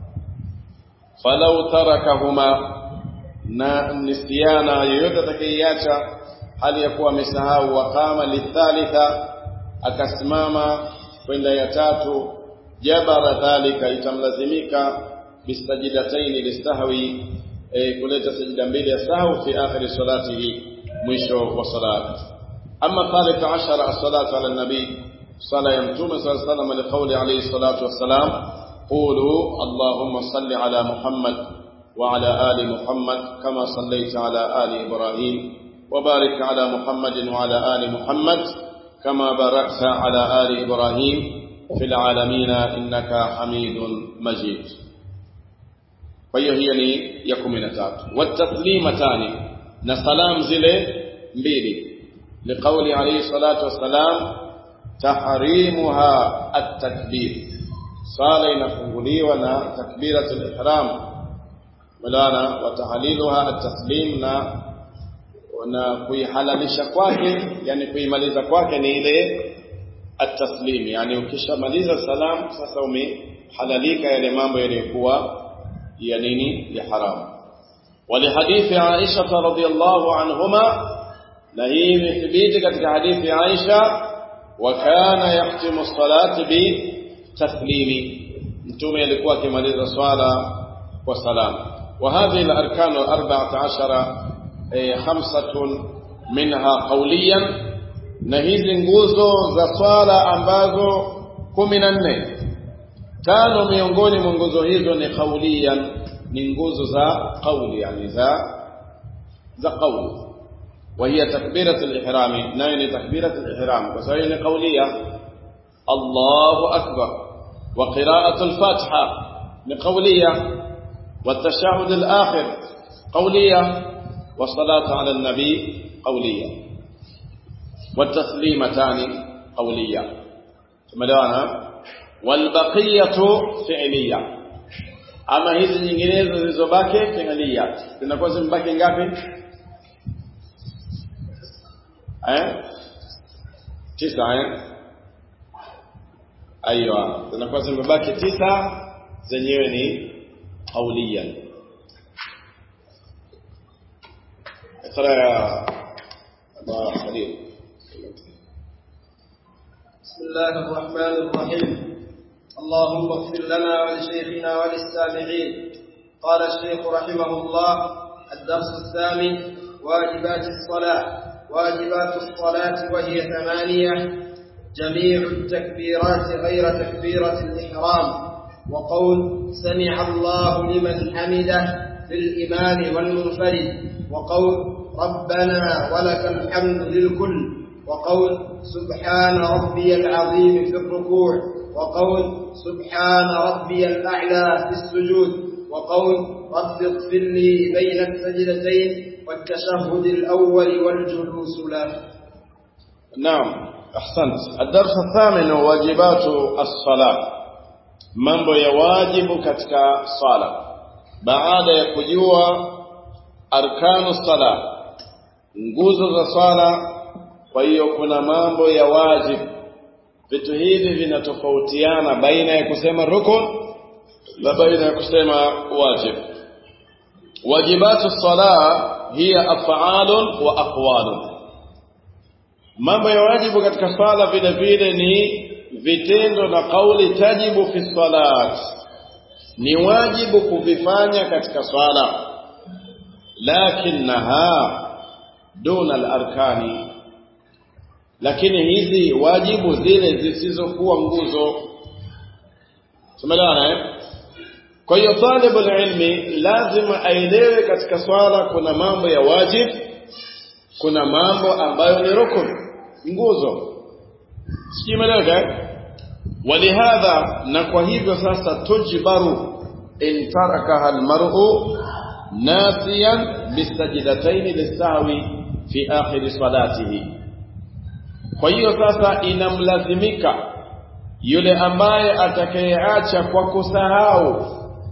falau tarakahuma na nisiana yoyote atakayeiacha hali ya kuwa amesahau waqama lithalitha akasimama kwenda ya tatu jabara dhalika itamlazimika bistajidataini listahwi e, kuleta sajida mbili ya sahau fi akhiri salatihi mwisho wa salat ama thalith ashara as-salatu ala nabi sala ya mtume sallallahu alayhi wasallam liqawli alayhi salatu wassalam قولوا اللهم صل على محمد وعلى آل محمد كما صليت على آل إبراهيم وبارك على محمد وعلى آل محمد كما باركت على آل إبراهيم في العالمين إنك حميد مجيد فهي هي يكم نتات والتسليمتان نسلام زله mbili لقول عليه الصلاة والسلام تحريمها التكبير sala inafunguliwa na takbiratul ihram mulana wa tahliluha at-taslim na na kuihalalisha kwake yani kuimaliza kwake ni ile at-taslim yani ukishamaliza salam sasa umehalalika yale mambo yaliyokuwa ya nini ya haramu ولحديث عائشة رضي الله عنهما نهي مثبيت katika hadithi Aisha وكان يختم الصلاة ب taslimi mtume alikuwa akimaliza swala وسلام وهذه الأركان الأربعة عشر خمسة منها قوليا نهيز nguzo za swala ambazo kumi na nne tano miongoni mwa nguzo hizo ni qauliyan ni nguzo za qauli yani za za qauli وهي تكبيرة الإحرام نين تكبيرة الإحرام وسوين قولية الله أكبر وقراءة الفاتحة لقولية والتشهد الآخر قولية والصلاة على النبي قولية والتسليمتان قولية مدوانا والبقية فعلية أما hizi nyinginezo zilizobaki fi'liya zinakuwa zimebaki ngapi eh tisa eh aiyo zinakuwa zimebaki tisa zenyewe ni قوليا اقرا يا ابا خليل بسم الله الرحمن الرحيم اللهم اغفر لنا ولشيخنا وللسامعين قال الشيخ رحمه الله الدرس الثامن واجبات الصلاة واجبات الصلاة وهي ثمانية جميع التكبيرات غير تكبيرة الإحرام وقول سمع الله لمن حمده في الإمام والمنفرد وقول ربنا ولك الحمد للكل وقول سبحان ربي العظيم في الركوع وقول سبحان ربي الأعلى في السجود وقول رب اغفر لي بين السجدتين والتشهد الأول والجلوس له نعم أحسنت الدرس الثامن واجبات الصلاة mambo ya wajibu katika sala baada ya kujua arkanu sala nguzo za sala kwa hiyo kuna mambo ya wajibu vitu hivi vinatofautiana baina ya kusema rukun na baina ya kusema wajib wajibatu sala hiya af'alun wa aqwalun mambo ya wajibu katika sala vile vile ni vitendo na kauli tajibu fi salat ni wajibu kuvifanya katika swala lakinnaha duna al-arkani lakini hizi wajibu zile zisizokuwa nguzo tumeelewana eh kwa hiyo talibul ilmi lazima aelewe katika swala kuna mambo ya wajib kuna mambo ambayo ni rukun nguzo sikimeleka ولهذا na kwa hivyo sasa tujbaru in tarakaha almar'u nasiyan bisajdatayn lisahwi fi akhir salatihi kwa hiyo sasa inamlazimika yule ambaye atakayeacha kwa kusahau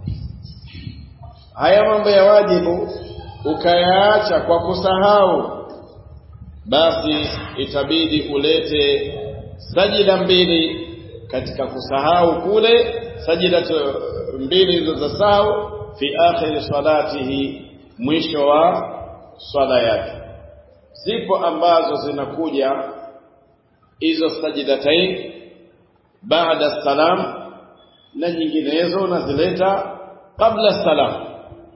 haya mambo ya wajibu ukayaacha kwa kusahau basi itabidi ulete sajida mbili katika kusahau kule sajida mbili hizo za sahau fi akhir salatihi mwisho wa swala yake zipo ambazo zinakuja hizo sajidatain baada salam na nyinginezo unazileta kabla salam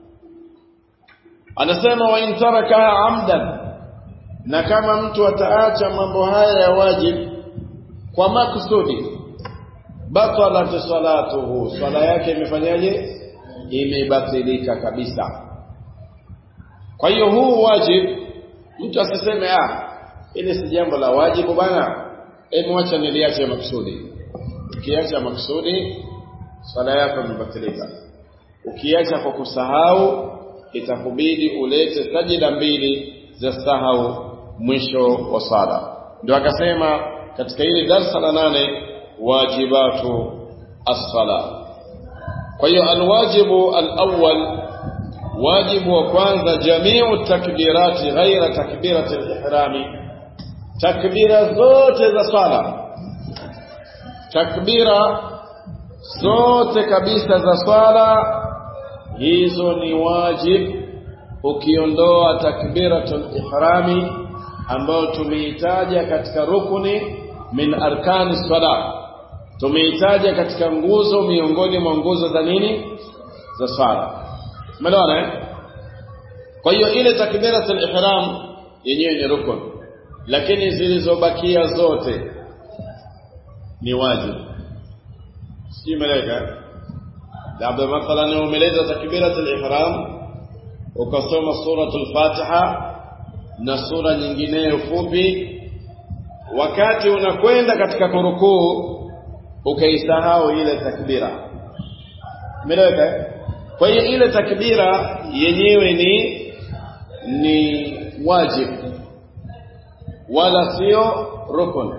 anasema wa in tarakaha amdan na kama mtu ataacha mambo haya ya wajib kwa makusudi batalat salatuhu swala yake imefanyaje imebatilika kabisa kwa hiyo huu wajib mtu asiseme ah ile si jambo la wajibu bana hebu acha niliache makusudi ukiacha makusudi swala yako imebatilika ukiacha kwa kusahau itakubidi ulete sajida mbili za sahau mwisho wa sala ndio akasema katika hili darsa la nane wajibatu as-sala kwa hiyo alwajibu alawwal wajibu wa kwanza jamiu takbirati ghaira takbirati al-ihrami takbira zote za sala takbira zote kabisa za swala hizo ni wajib ukiondoa takbiratul ihrami ambayo tumeitaja katika rukuni min arkani sala tumeitaja katika nguzo miongoni mwa nguzo za nini za swala umeelewana eh kwa hiyo ile takbiratul ihram yenyewe ni rukun lakini zilizobakia zote ni wajibu si malaika labda mathalan umeleta takbiratul ihram ukasoma suratul fatiha na sura nyingineyo fupi wakati unakwenda katika kurukuu ukaisahau ile takbira umeeleweka kwa hiyo ile takbira yenyewe ni ni wajibu wala sio rukun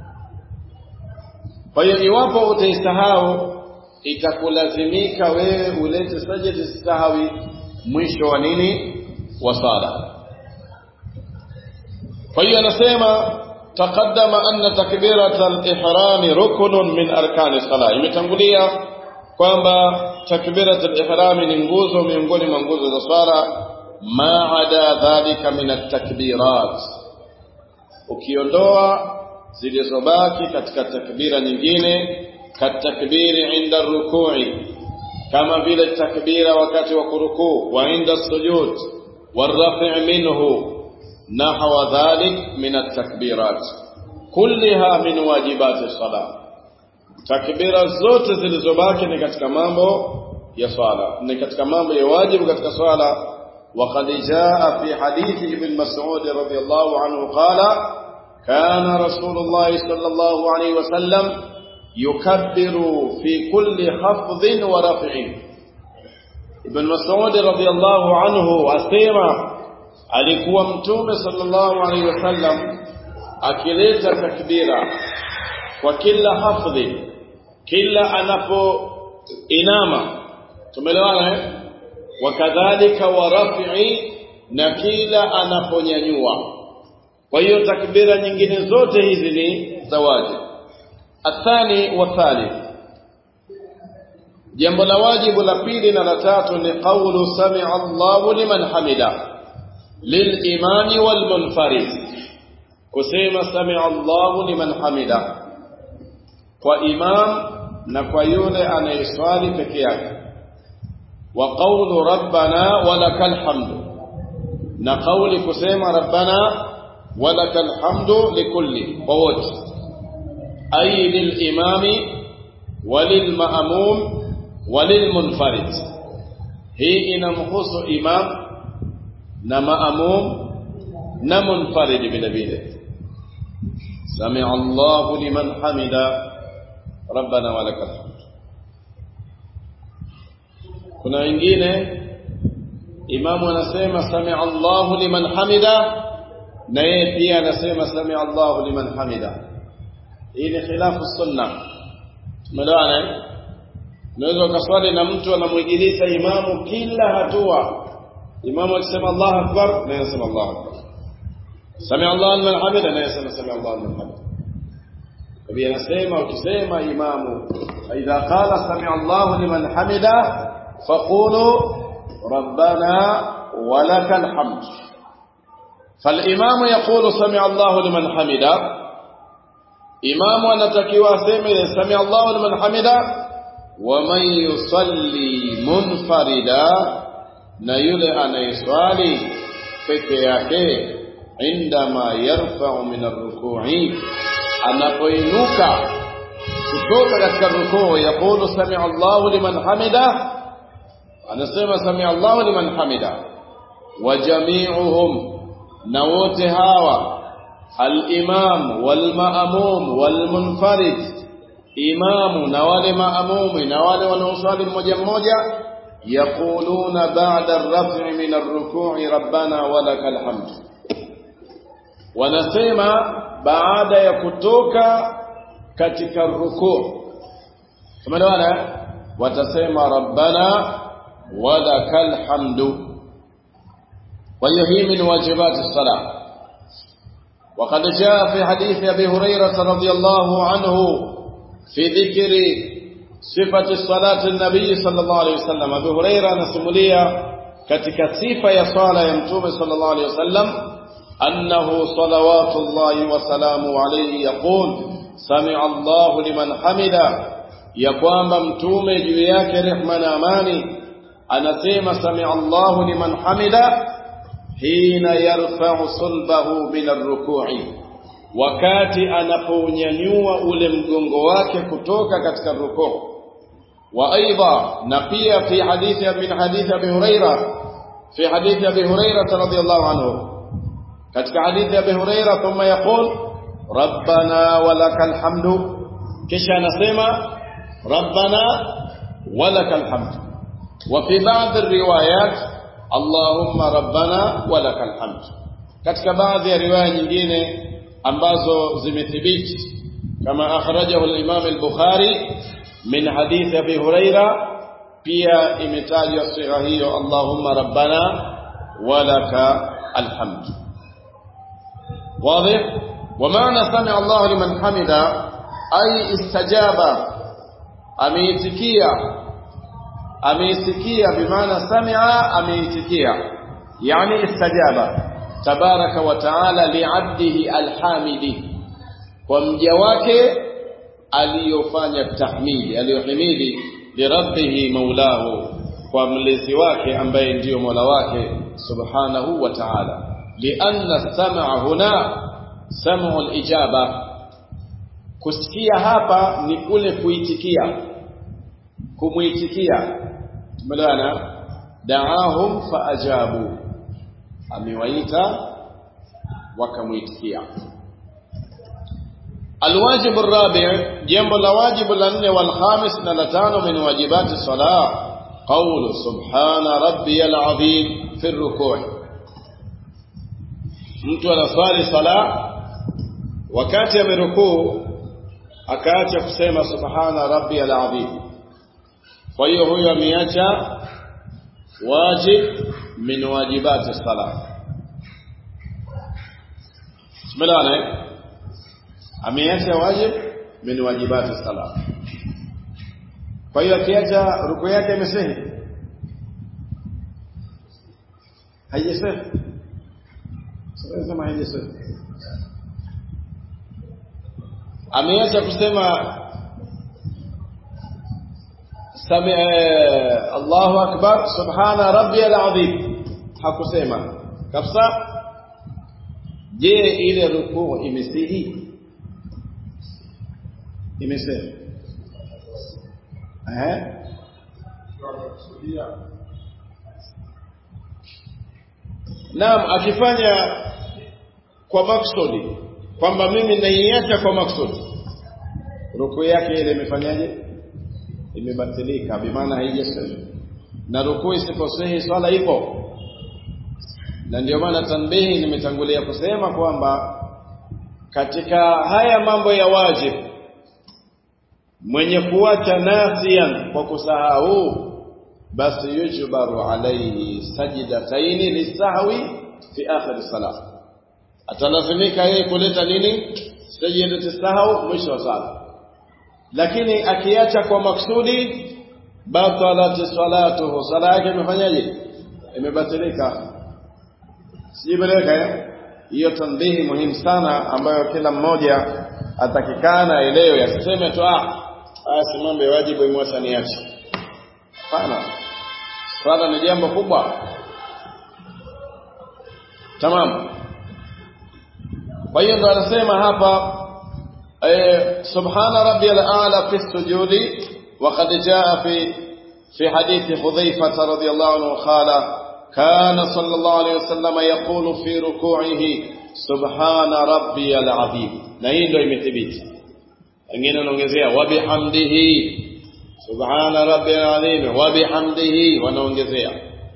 kwa hiyo iwapo utaisahau itakulazimika wewe ulete sajda sahwi mwisho wa nini wa sala kwa hiyo anasema taqaddama anna takbirata al-ihram ruknun min arkani salah imetangulia kwamba takbirata al-ihram ni nguzo miongoni mwa nguzo za swala ma ada dhalika min at-takbirat ukiondoa zilizobaki katika takbira nyingine katakbiri inda rukui kama vile takbira wakati wa kurukuu wa inda sujud والرفع منه نحو ذلك من التكبيرات كلها من واجبات الصلاة takbira zote zilizobaki ni katika mambo ya swala ni katika mambo ya wajibu katika swala وقد جاء في حديث ابن مسعود رضي الله عنه قال كان رسول الله صلى الله عليه وسلم يكبر في كل خفض ورفع ابن مسعود رضي الله عنه asema alikuwa mtume sallallahu alaihi wasallam akileta takbira kwa kila hafdhi kila anapo inama tumeelewana eh wakadhalika wa raf'i na kila anaponyanyua kwa hiyo takbira nyingine zote hizi ni zawaji athani wa thalith jambo la wajibu la pili na la tatu ni qawlu sami'a Allahu liman hamida للإمام والمنفرد kusema sami Allahu liman hamida kwa imam na kwa yule anayeswali peke yake wa qawlu rabbana walakal hamdu na qawli kusema rabbana walakal hamdu likulli kwa wote ay lilimami walilmaamum walilmunfarid hii inamhusu imam na maamum na munfarid vile vile sami Allahu liman hamida rabbana walakal hamd kuna wengine imamu anasema sami Allahu liman hamida na yeye pia anasema sami Allahu liman hamida hii ni khilafu sunna tumeelewana unaweza ukaswali na mtu anamwigiliza imamu kila hatua imamu akisema Allahu akbar na yasema Allahu akbar sami Allahu liman hamida na yasema sami Allahu liman hamida kwa hivyo anasema ukisema imamu idha qala sami Allahu liman hamida faqulu rabbana walakal hamd فالإمام يقول سمع الله لمن حمده إمام anatakiwa aseme sami Allahu liman hamida ومن يصلي منفردا na yule anayeswali peke yake indama yarfa'u min ar-ruku'i anapoinuka kutoka katika rukuu yaqulu sami Allahu liman hamida anasema sami Allahu liman hamida wa jami'uhum na wote hawa al-imam wal ma'mum wal munfarid imamu na wale maamumi na wale wanaoswali mmoja mmoja يقولون بعد الرفع من الركوع ربنا ولك الحمد wanasema baada ya kutoka katika rukuu tumeelewana watasema rabbana walakal hamdu kwa hiyo hii min wajibat as-salah وقد جاء في حديث ابي هريره رضي الله عنه في ذكر صفة صلاة النبي صلى الله عليه وسلم أبي هريرة نسموليا katika sifa ya swala ya mtume sallallahu alaihi wasallam annahu salawatullahi wa salamu alayhi yaqul sami'a Allahu liman hamida ya kwamba mtume juu yake rehma na amani anasema sami Allahu liman hamida hina yarfa'u sulbahu min ar-ruku'i wakati anapounyanyua ule mgongo wake kutoka katika rukuu wa aidha na pia fi hadithi min hadithi Abi Huraira fi hadithi Abi Huraira radhiyallahu anhu katika hadithi Abi Huraira thumma yaqul rabbana walakal hamdu kisha anasema rabbana walakal hamdu wa fi ba'd ar-riwayat allahumma rabbana walakal hamdu katika baadhi ya riwaya nyingine ambazo zimethibiti kama akhrajahu al-Imam al-Bukhari min hadith Abi Huraira pia imetajwa sigha hiyo Allahumma rabbana walaka alhamd واضح ومعنى سمع الله لمن حمد أي استجاب أميتكيا أميتكيا بمعنى سمع أميتكيا يعني استجاب تبارك وتعالى لعبده الحامد ومجواك aliyofanya tahmidi aliyohimidi lirabbihi maulahu kwa mlezi wake ambaye ndiyo mola wake subhanahu wa ta'ala lianna sam'a huna sam'u al-ijaba kusikia hapa ni kule kuitikia kumuitikia tumeelewana da'ahum faajabu amewaita wakamuitikia الواجب الرابع جنب الواجب لن والخامس نلتان من واجبات الصلاة قول سبحان ربي العظيم في الركوع mtu anaswali sala wakati amerukuu akaacha kusema subhana rabbi alazim kwa hiyo huyo ameacha wajib min wajibati sala tumeelewana ameacha wajib min wajibati sala kwa hiyo akiacha ruku yake imesehi haijasehi sema haijasehi ameacha kusema sami Allahu akbar subhana rabbiyal azim hakusema kabisa je ile rukuu imesihi imesema eh Naam akifanya kwa maksudi kwamba mimi naiacha kwa maksudi ruku yake ile imefanyaje imebatilika bimaana haijasema na ruku isiposahi swala ipo na ndio maana tanbihi nimetangulia kusema kwamba katika haya mambo ya wajibu mwenye kuacha nasiyan kwa kusahau basi yujbaru alayhi sajdataini lisahwi fi akhir salat atalazimika yeye kuleta nini sajdatu sahau mwisho wa sala lakini akiacha kwa maksudi batalat salatuhu sala yake imefanyaje imebatilika sijibeleka eh hiyo tanbihi muhimu sana ambayo kila mmoja atakikana aelewe asiseme tu ah basi mambo ya wajibu imwacha niache hapana swala ni jambo kubwa tamam kwa hiyo ndo anasema hapa eh, subhana rabbiyal a'la fi sujudi وقد جاء في في حديث حذيفة رضي الله عنه قال كان صلى الله عليه وسلم يقول في ركوعه سبحان ربي العظيم na hii ndio imethibiti wengine wanaongezea wa bihamdihi subhana rabbil azim wa bihamdihi wanaongezea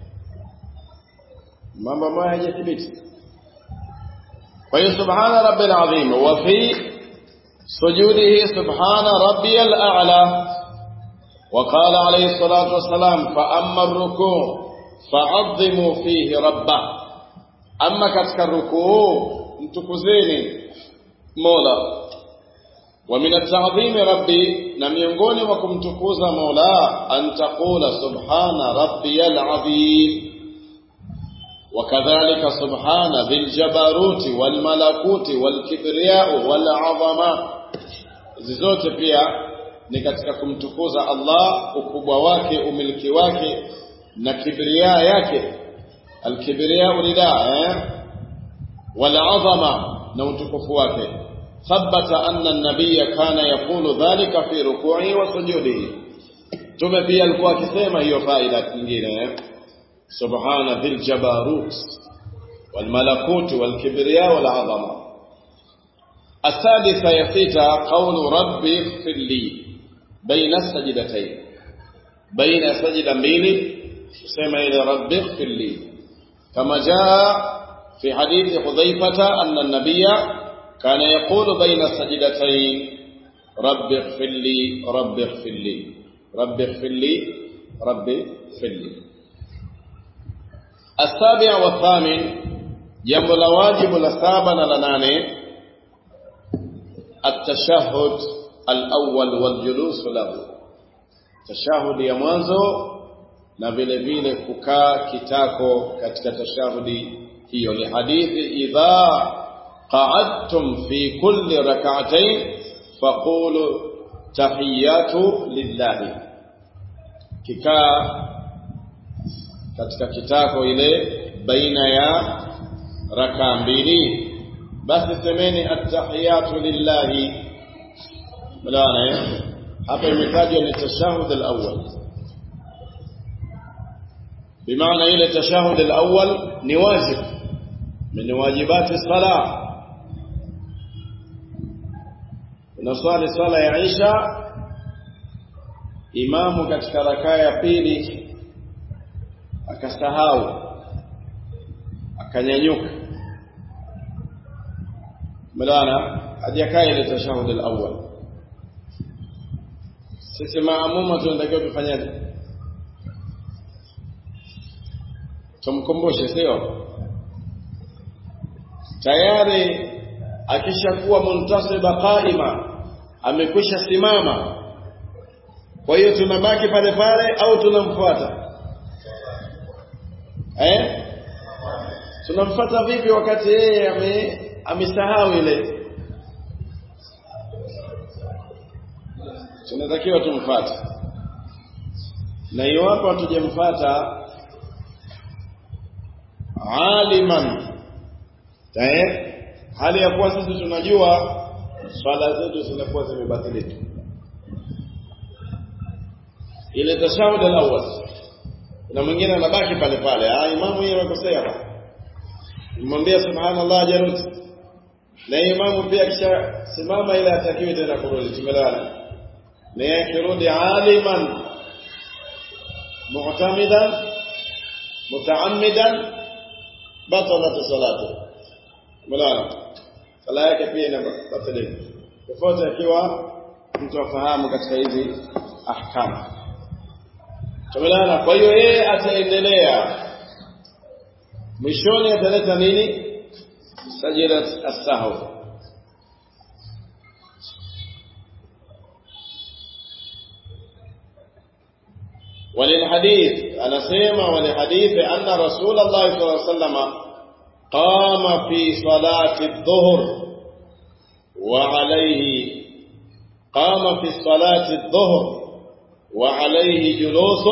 mambo ambayo hayajathibiti kwa hiyo subhana rabbil azim wa fi sujudihi subhana rabbiyal a'la وقال عليه الصلاة والسلام فأما الركوع فعظموا فيه ربه أما كتك الركوع انتكزيني مولا ومن التعظيم ربي لم ينقوني وكم تكوز مولا أن تقول سبحان ربي العظيم وكذلك سبحان ذي الجبروت والملكوت والكبرياء والعظمة زيزوت pia ni katika kumtukuza Allah ukubwa wake umiliki wake na kibria yake alkibria rida eh wal azama na utukufu wake thabata anna an-nabiy kana yaqulu dhalika fi ruku'i wa sujudihi tume pia alikuwa akisema hiyo faida nyingine eh subhana dhil jabarut wal malakut wal kibriya wal azama السادسة يسيتا قول ربي اغفر لي بين السجدتين بين سجدة ميلي سمع إلى ربي اغفر لي كما جاء في حديث حذيفة أن النبي كان يقول بين السجدتين رب اغفر لي رب اغفر لي رب اغفر لي رب اغفر لي السابع والثامن جنب الواجب لسابا لناني التشهد الأول والجلوس له تشهد ya mwanzo na vile vile kukaa kitako katika tashahudi hiyo ni hadithi idha qa'adtum fi kulli rak'atayn faqulu tahiyatu lillahi kikaa katika kitako ile baina ya raka mbili basi semeni attahiyatu lillahi mlaana hapa imetajwa ni tashahud al-awwal bimaana ile tashahud al-awwal ni wajib min wajibati salah unaswali swala ya Isha imamu katika rakaa ya pili akasahau akanyanyuka mlana hajakaa ile tashahud al-awwal sisi maamuma tunatakiwa tufanyaje tumkumbushe sio tayari akishakuwa muntasiba qaima amekwisha simama kwa hiyo tunabaki pale pale au tunamfuata eh tunamfuata vipi wakati yeye ame amesahau ile tunatakiwa tumfuate na iwapo hatujamfuata aliman tayeb hali ya kuwa sisi tunajua swala zetu zinakuwa zimebatilika ile tashahud al-awwal na mwingine anabaki pale pale ah imamu yeye amekosea mwambia subhanallah jarut na imamu pia kisha simama ile atakiwe tena kurudi tumelala na yeye kirudi aliman mu'tamidan mutaammidan batalat salatu mulana sala yake pia inabatilika tofauti akiwa mtu afahamu katika hizi ahkamu tumelana kwa hiyo yeye ataendelea mwishoni ataleta nini sajida as-sahw وللحديث أنا سيما وللحديث أن رسول الله صلى الله عليه وسلم قام في صلاة الظهر وعليه قام في صلاة الظهر وعليه جلوس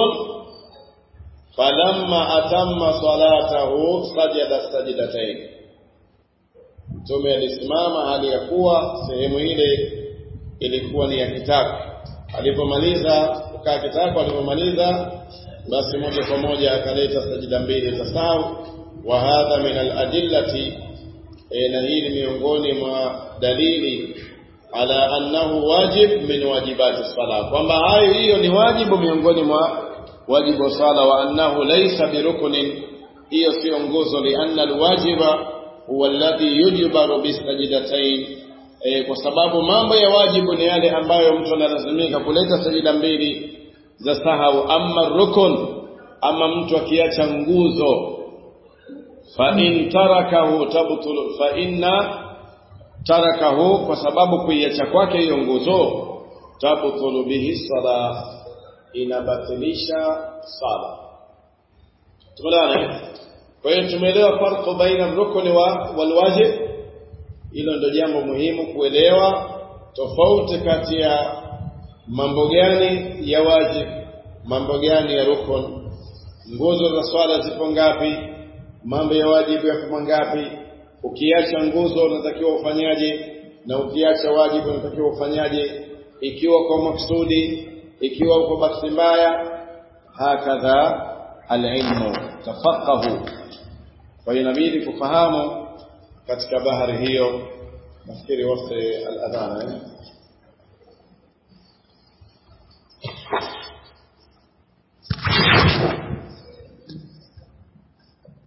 فلما أتم صلاته سجد السجدتين Mtume alisimama hali ya kuwa sehemu ile ilikuwa ni ya kitako. Alipomaliza kukaa kitako, alipomaliza basi moja kwa moja akaleta sajida mbili za sahu. Wa hadha min aladillati, e, na hii ni miongoni mwa dalili ala annahu wajib min wajibati sala, kwamba hayo hiyo ni wajibu miongoni mwa wajibu wa sala, wa annahu laysa biruknin, hiyo sio nguzo, lianna alwajiba huwa alladhi yujbaru bisajidatayn, e, kwa sababu mambo ya wajibu ni yale ambayo mtu analazimika kuleta sajida mbili za sahau. Amma rukun, ama mtu akiacha nguzo, fa in tarakahu tabtul, fa inna tarakahu, kwa sababu kuiacha kwake hiyo nguzo, tabtulu bihi sala, inabatilisha sala. Tumeelewana? Kwa hiyo tumeelewa farqu baina rukni wa walwajib. Hilo ndio jambo muhimu kuelewa tofauti kati ya mambo gani ya wajib, mambo gani ya rukun. nguzo za swala zipo ngapi mambo ya wajibu yako mangapi ukiacha nguzo unatakiwa ufanyaje na ukiacha wajibu unatakiwa ufanyaje ikiwa kwa maksudi ikiwa uko bahati mbaya hakadha alilmu tafaqahu kwa hiyo inabidi kufahamu katika bahari hiyo nafikiri wote al-adhana eh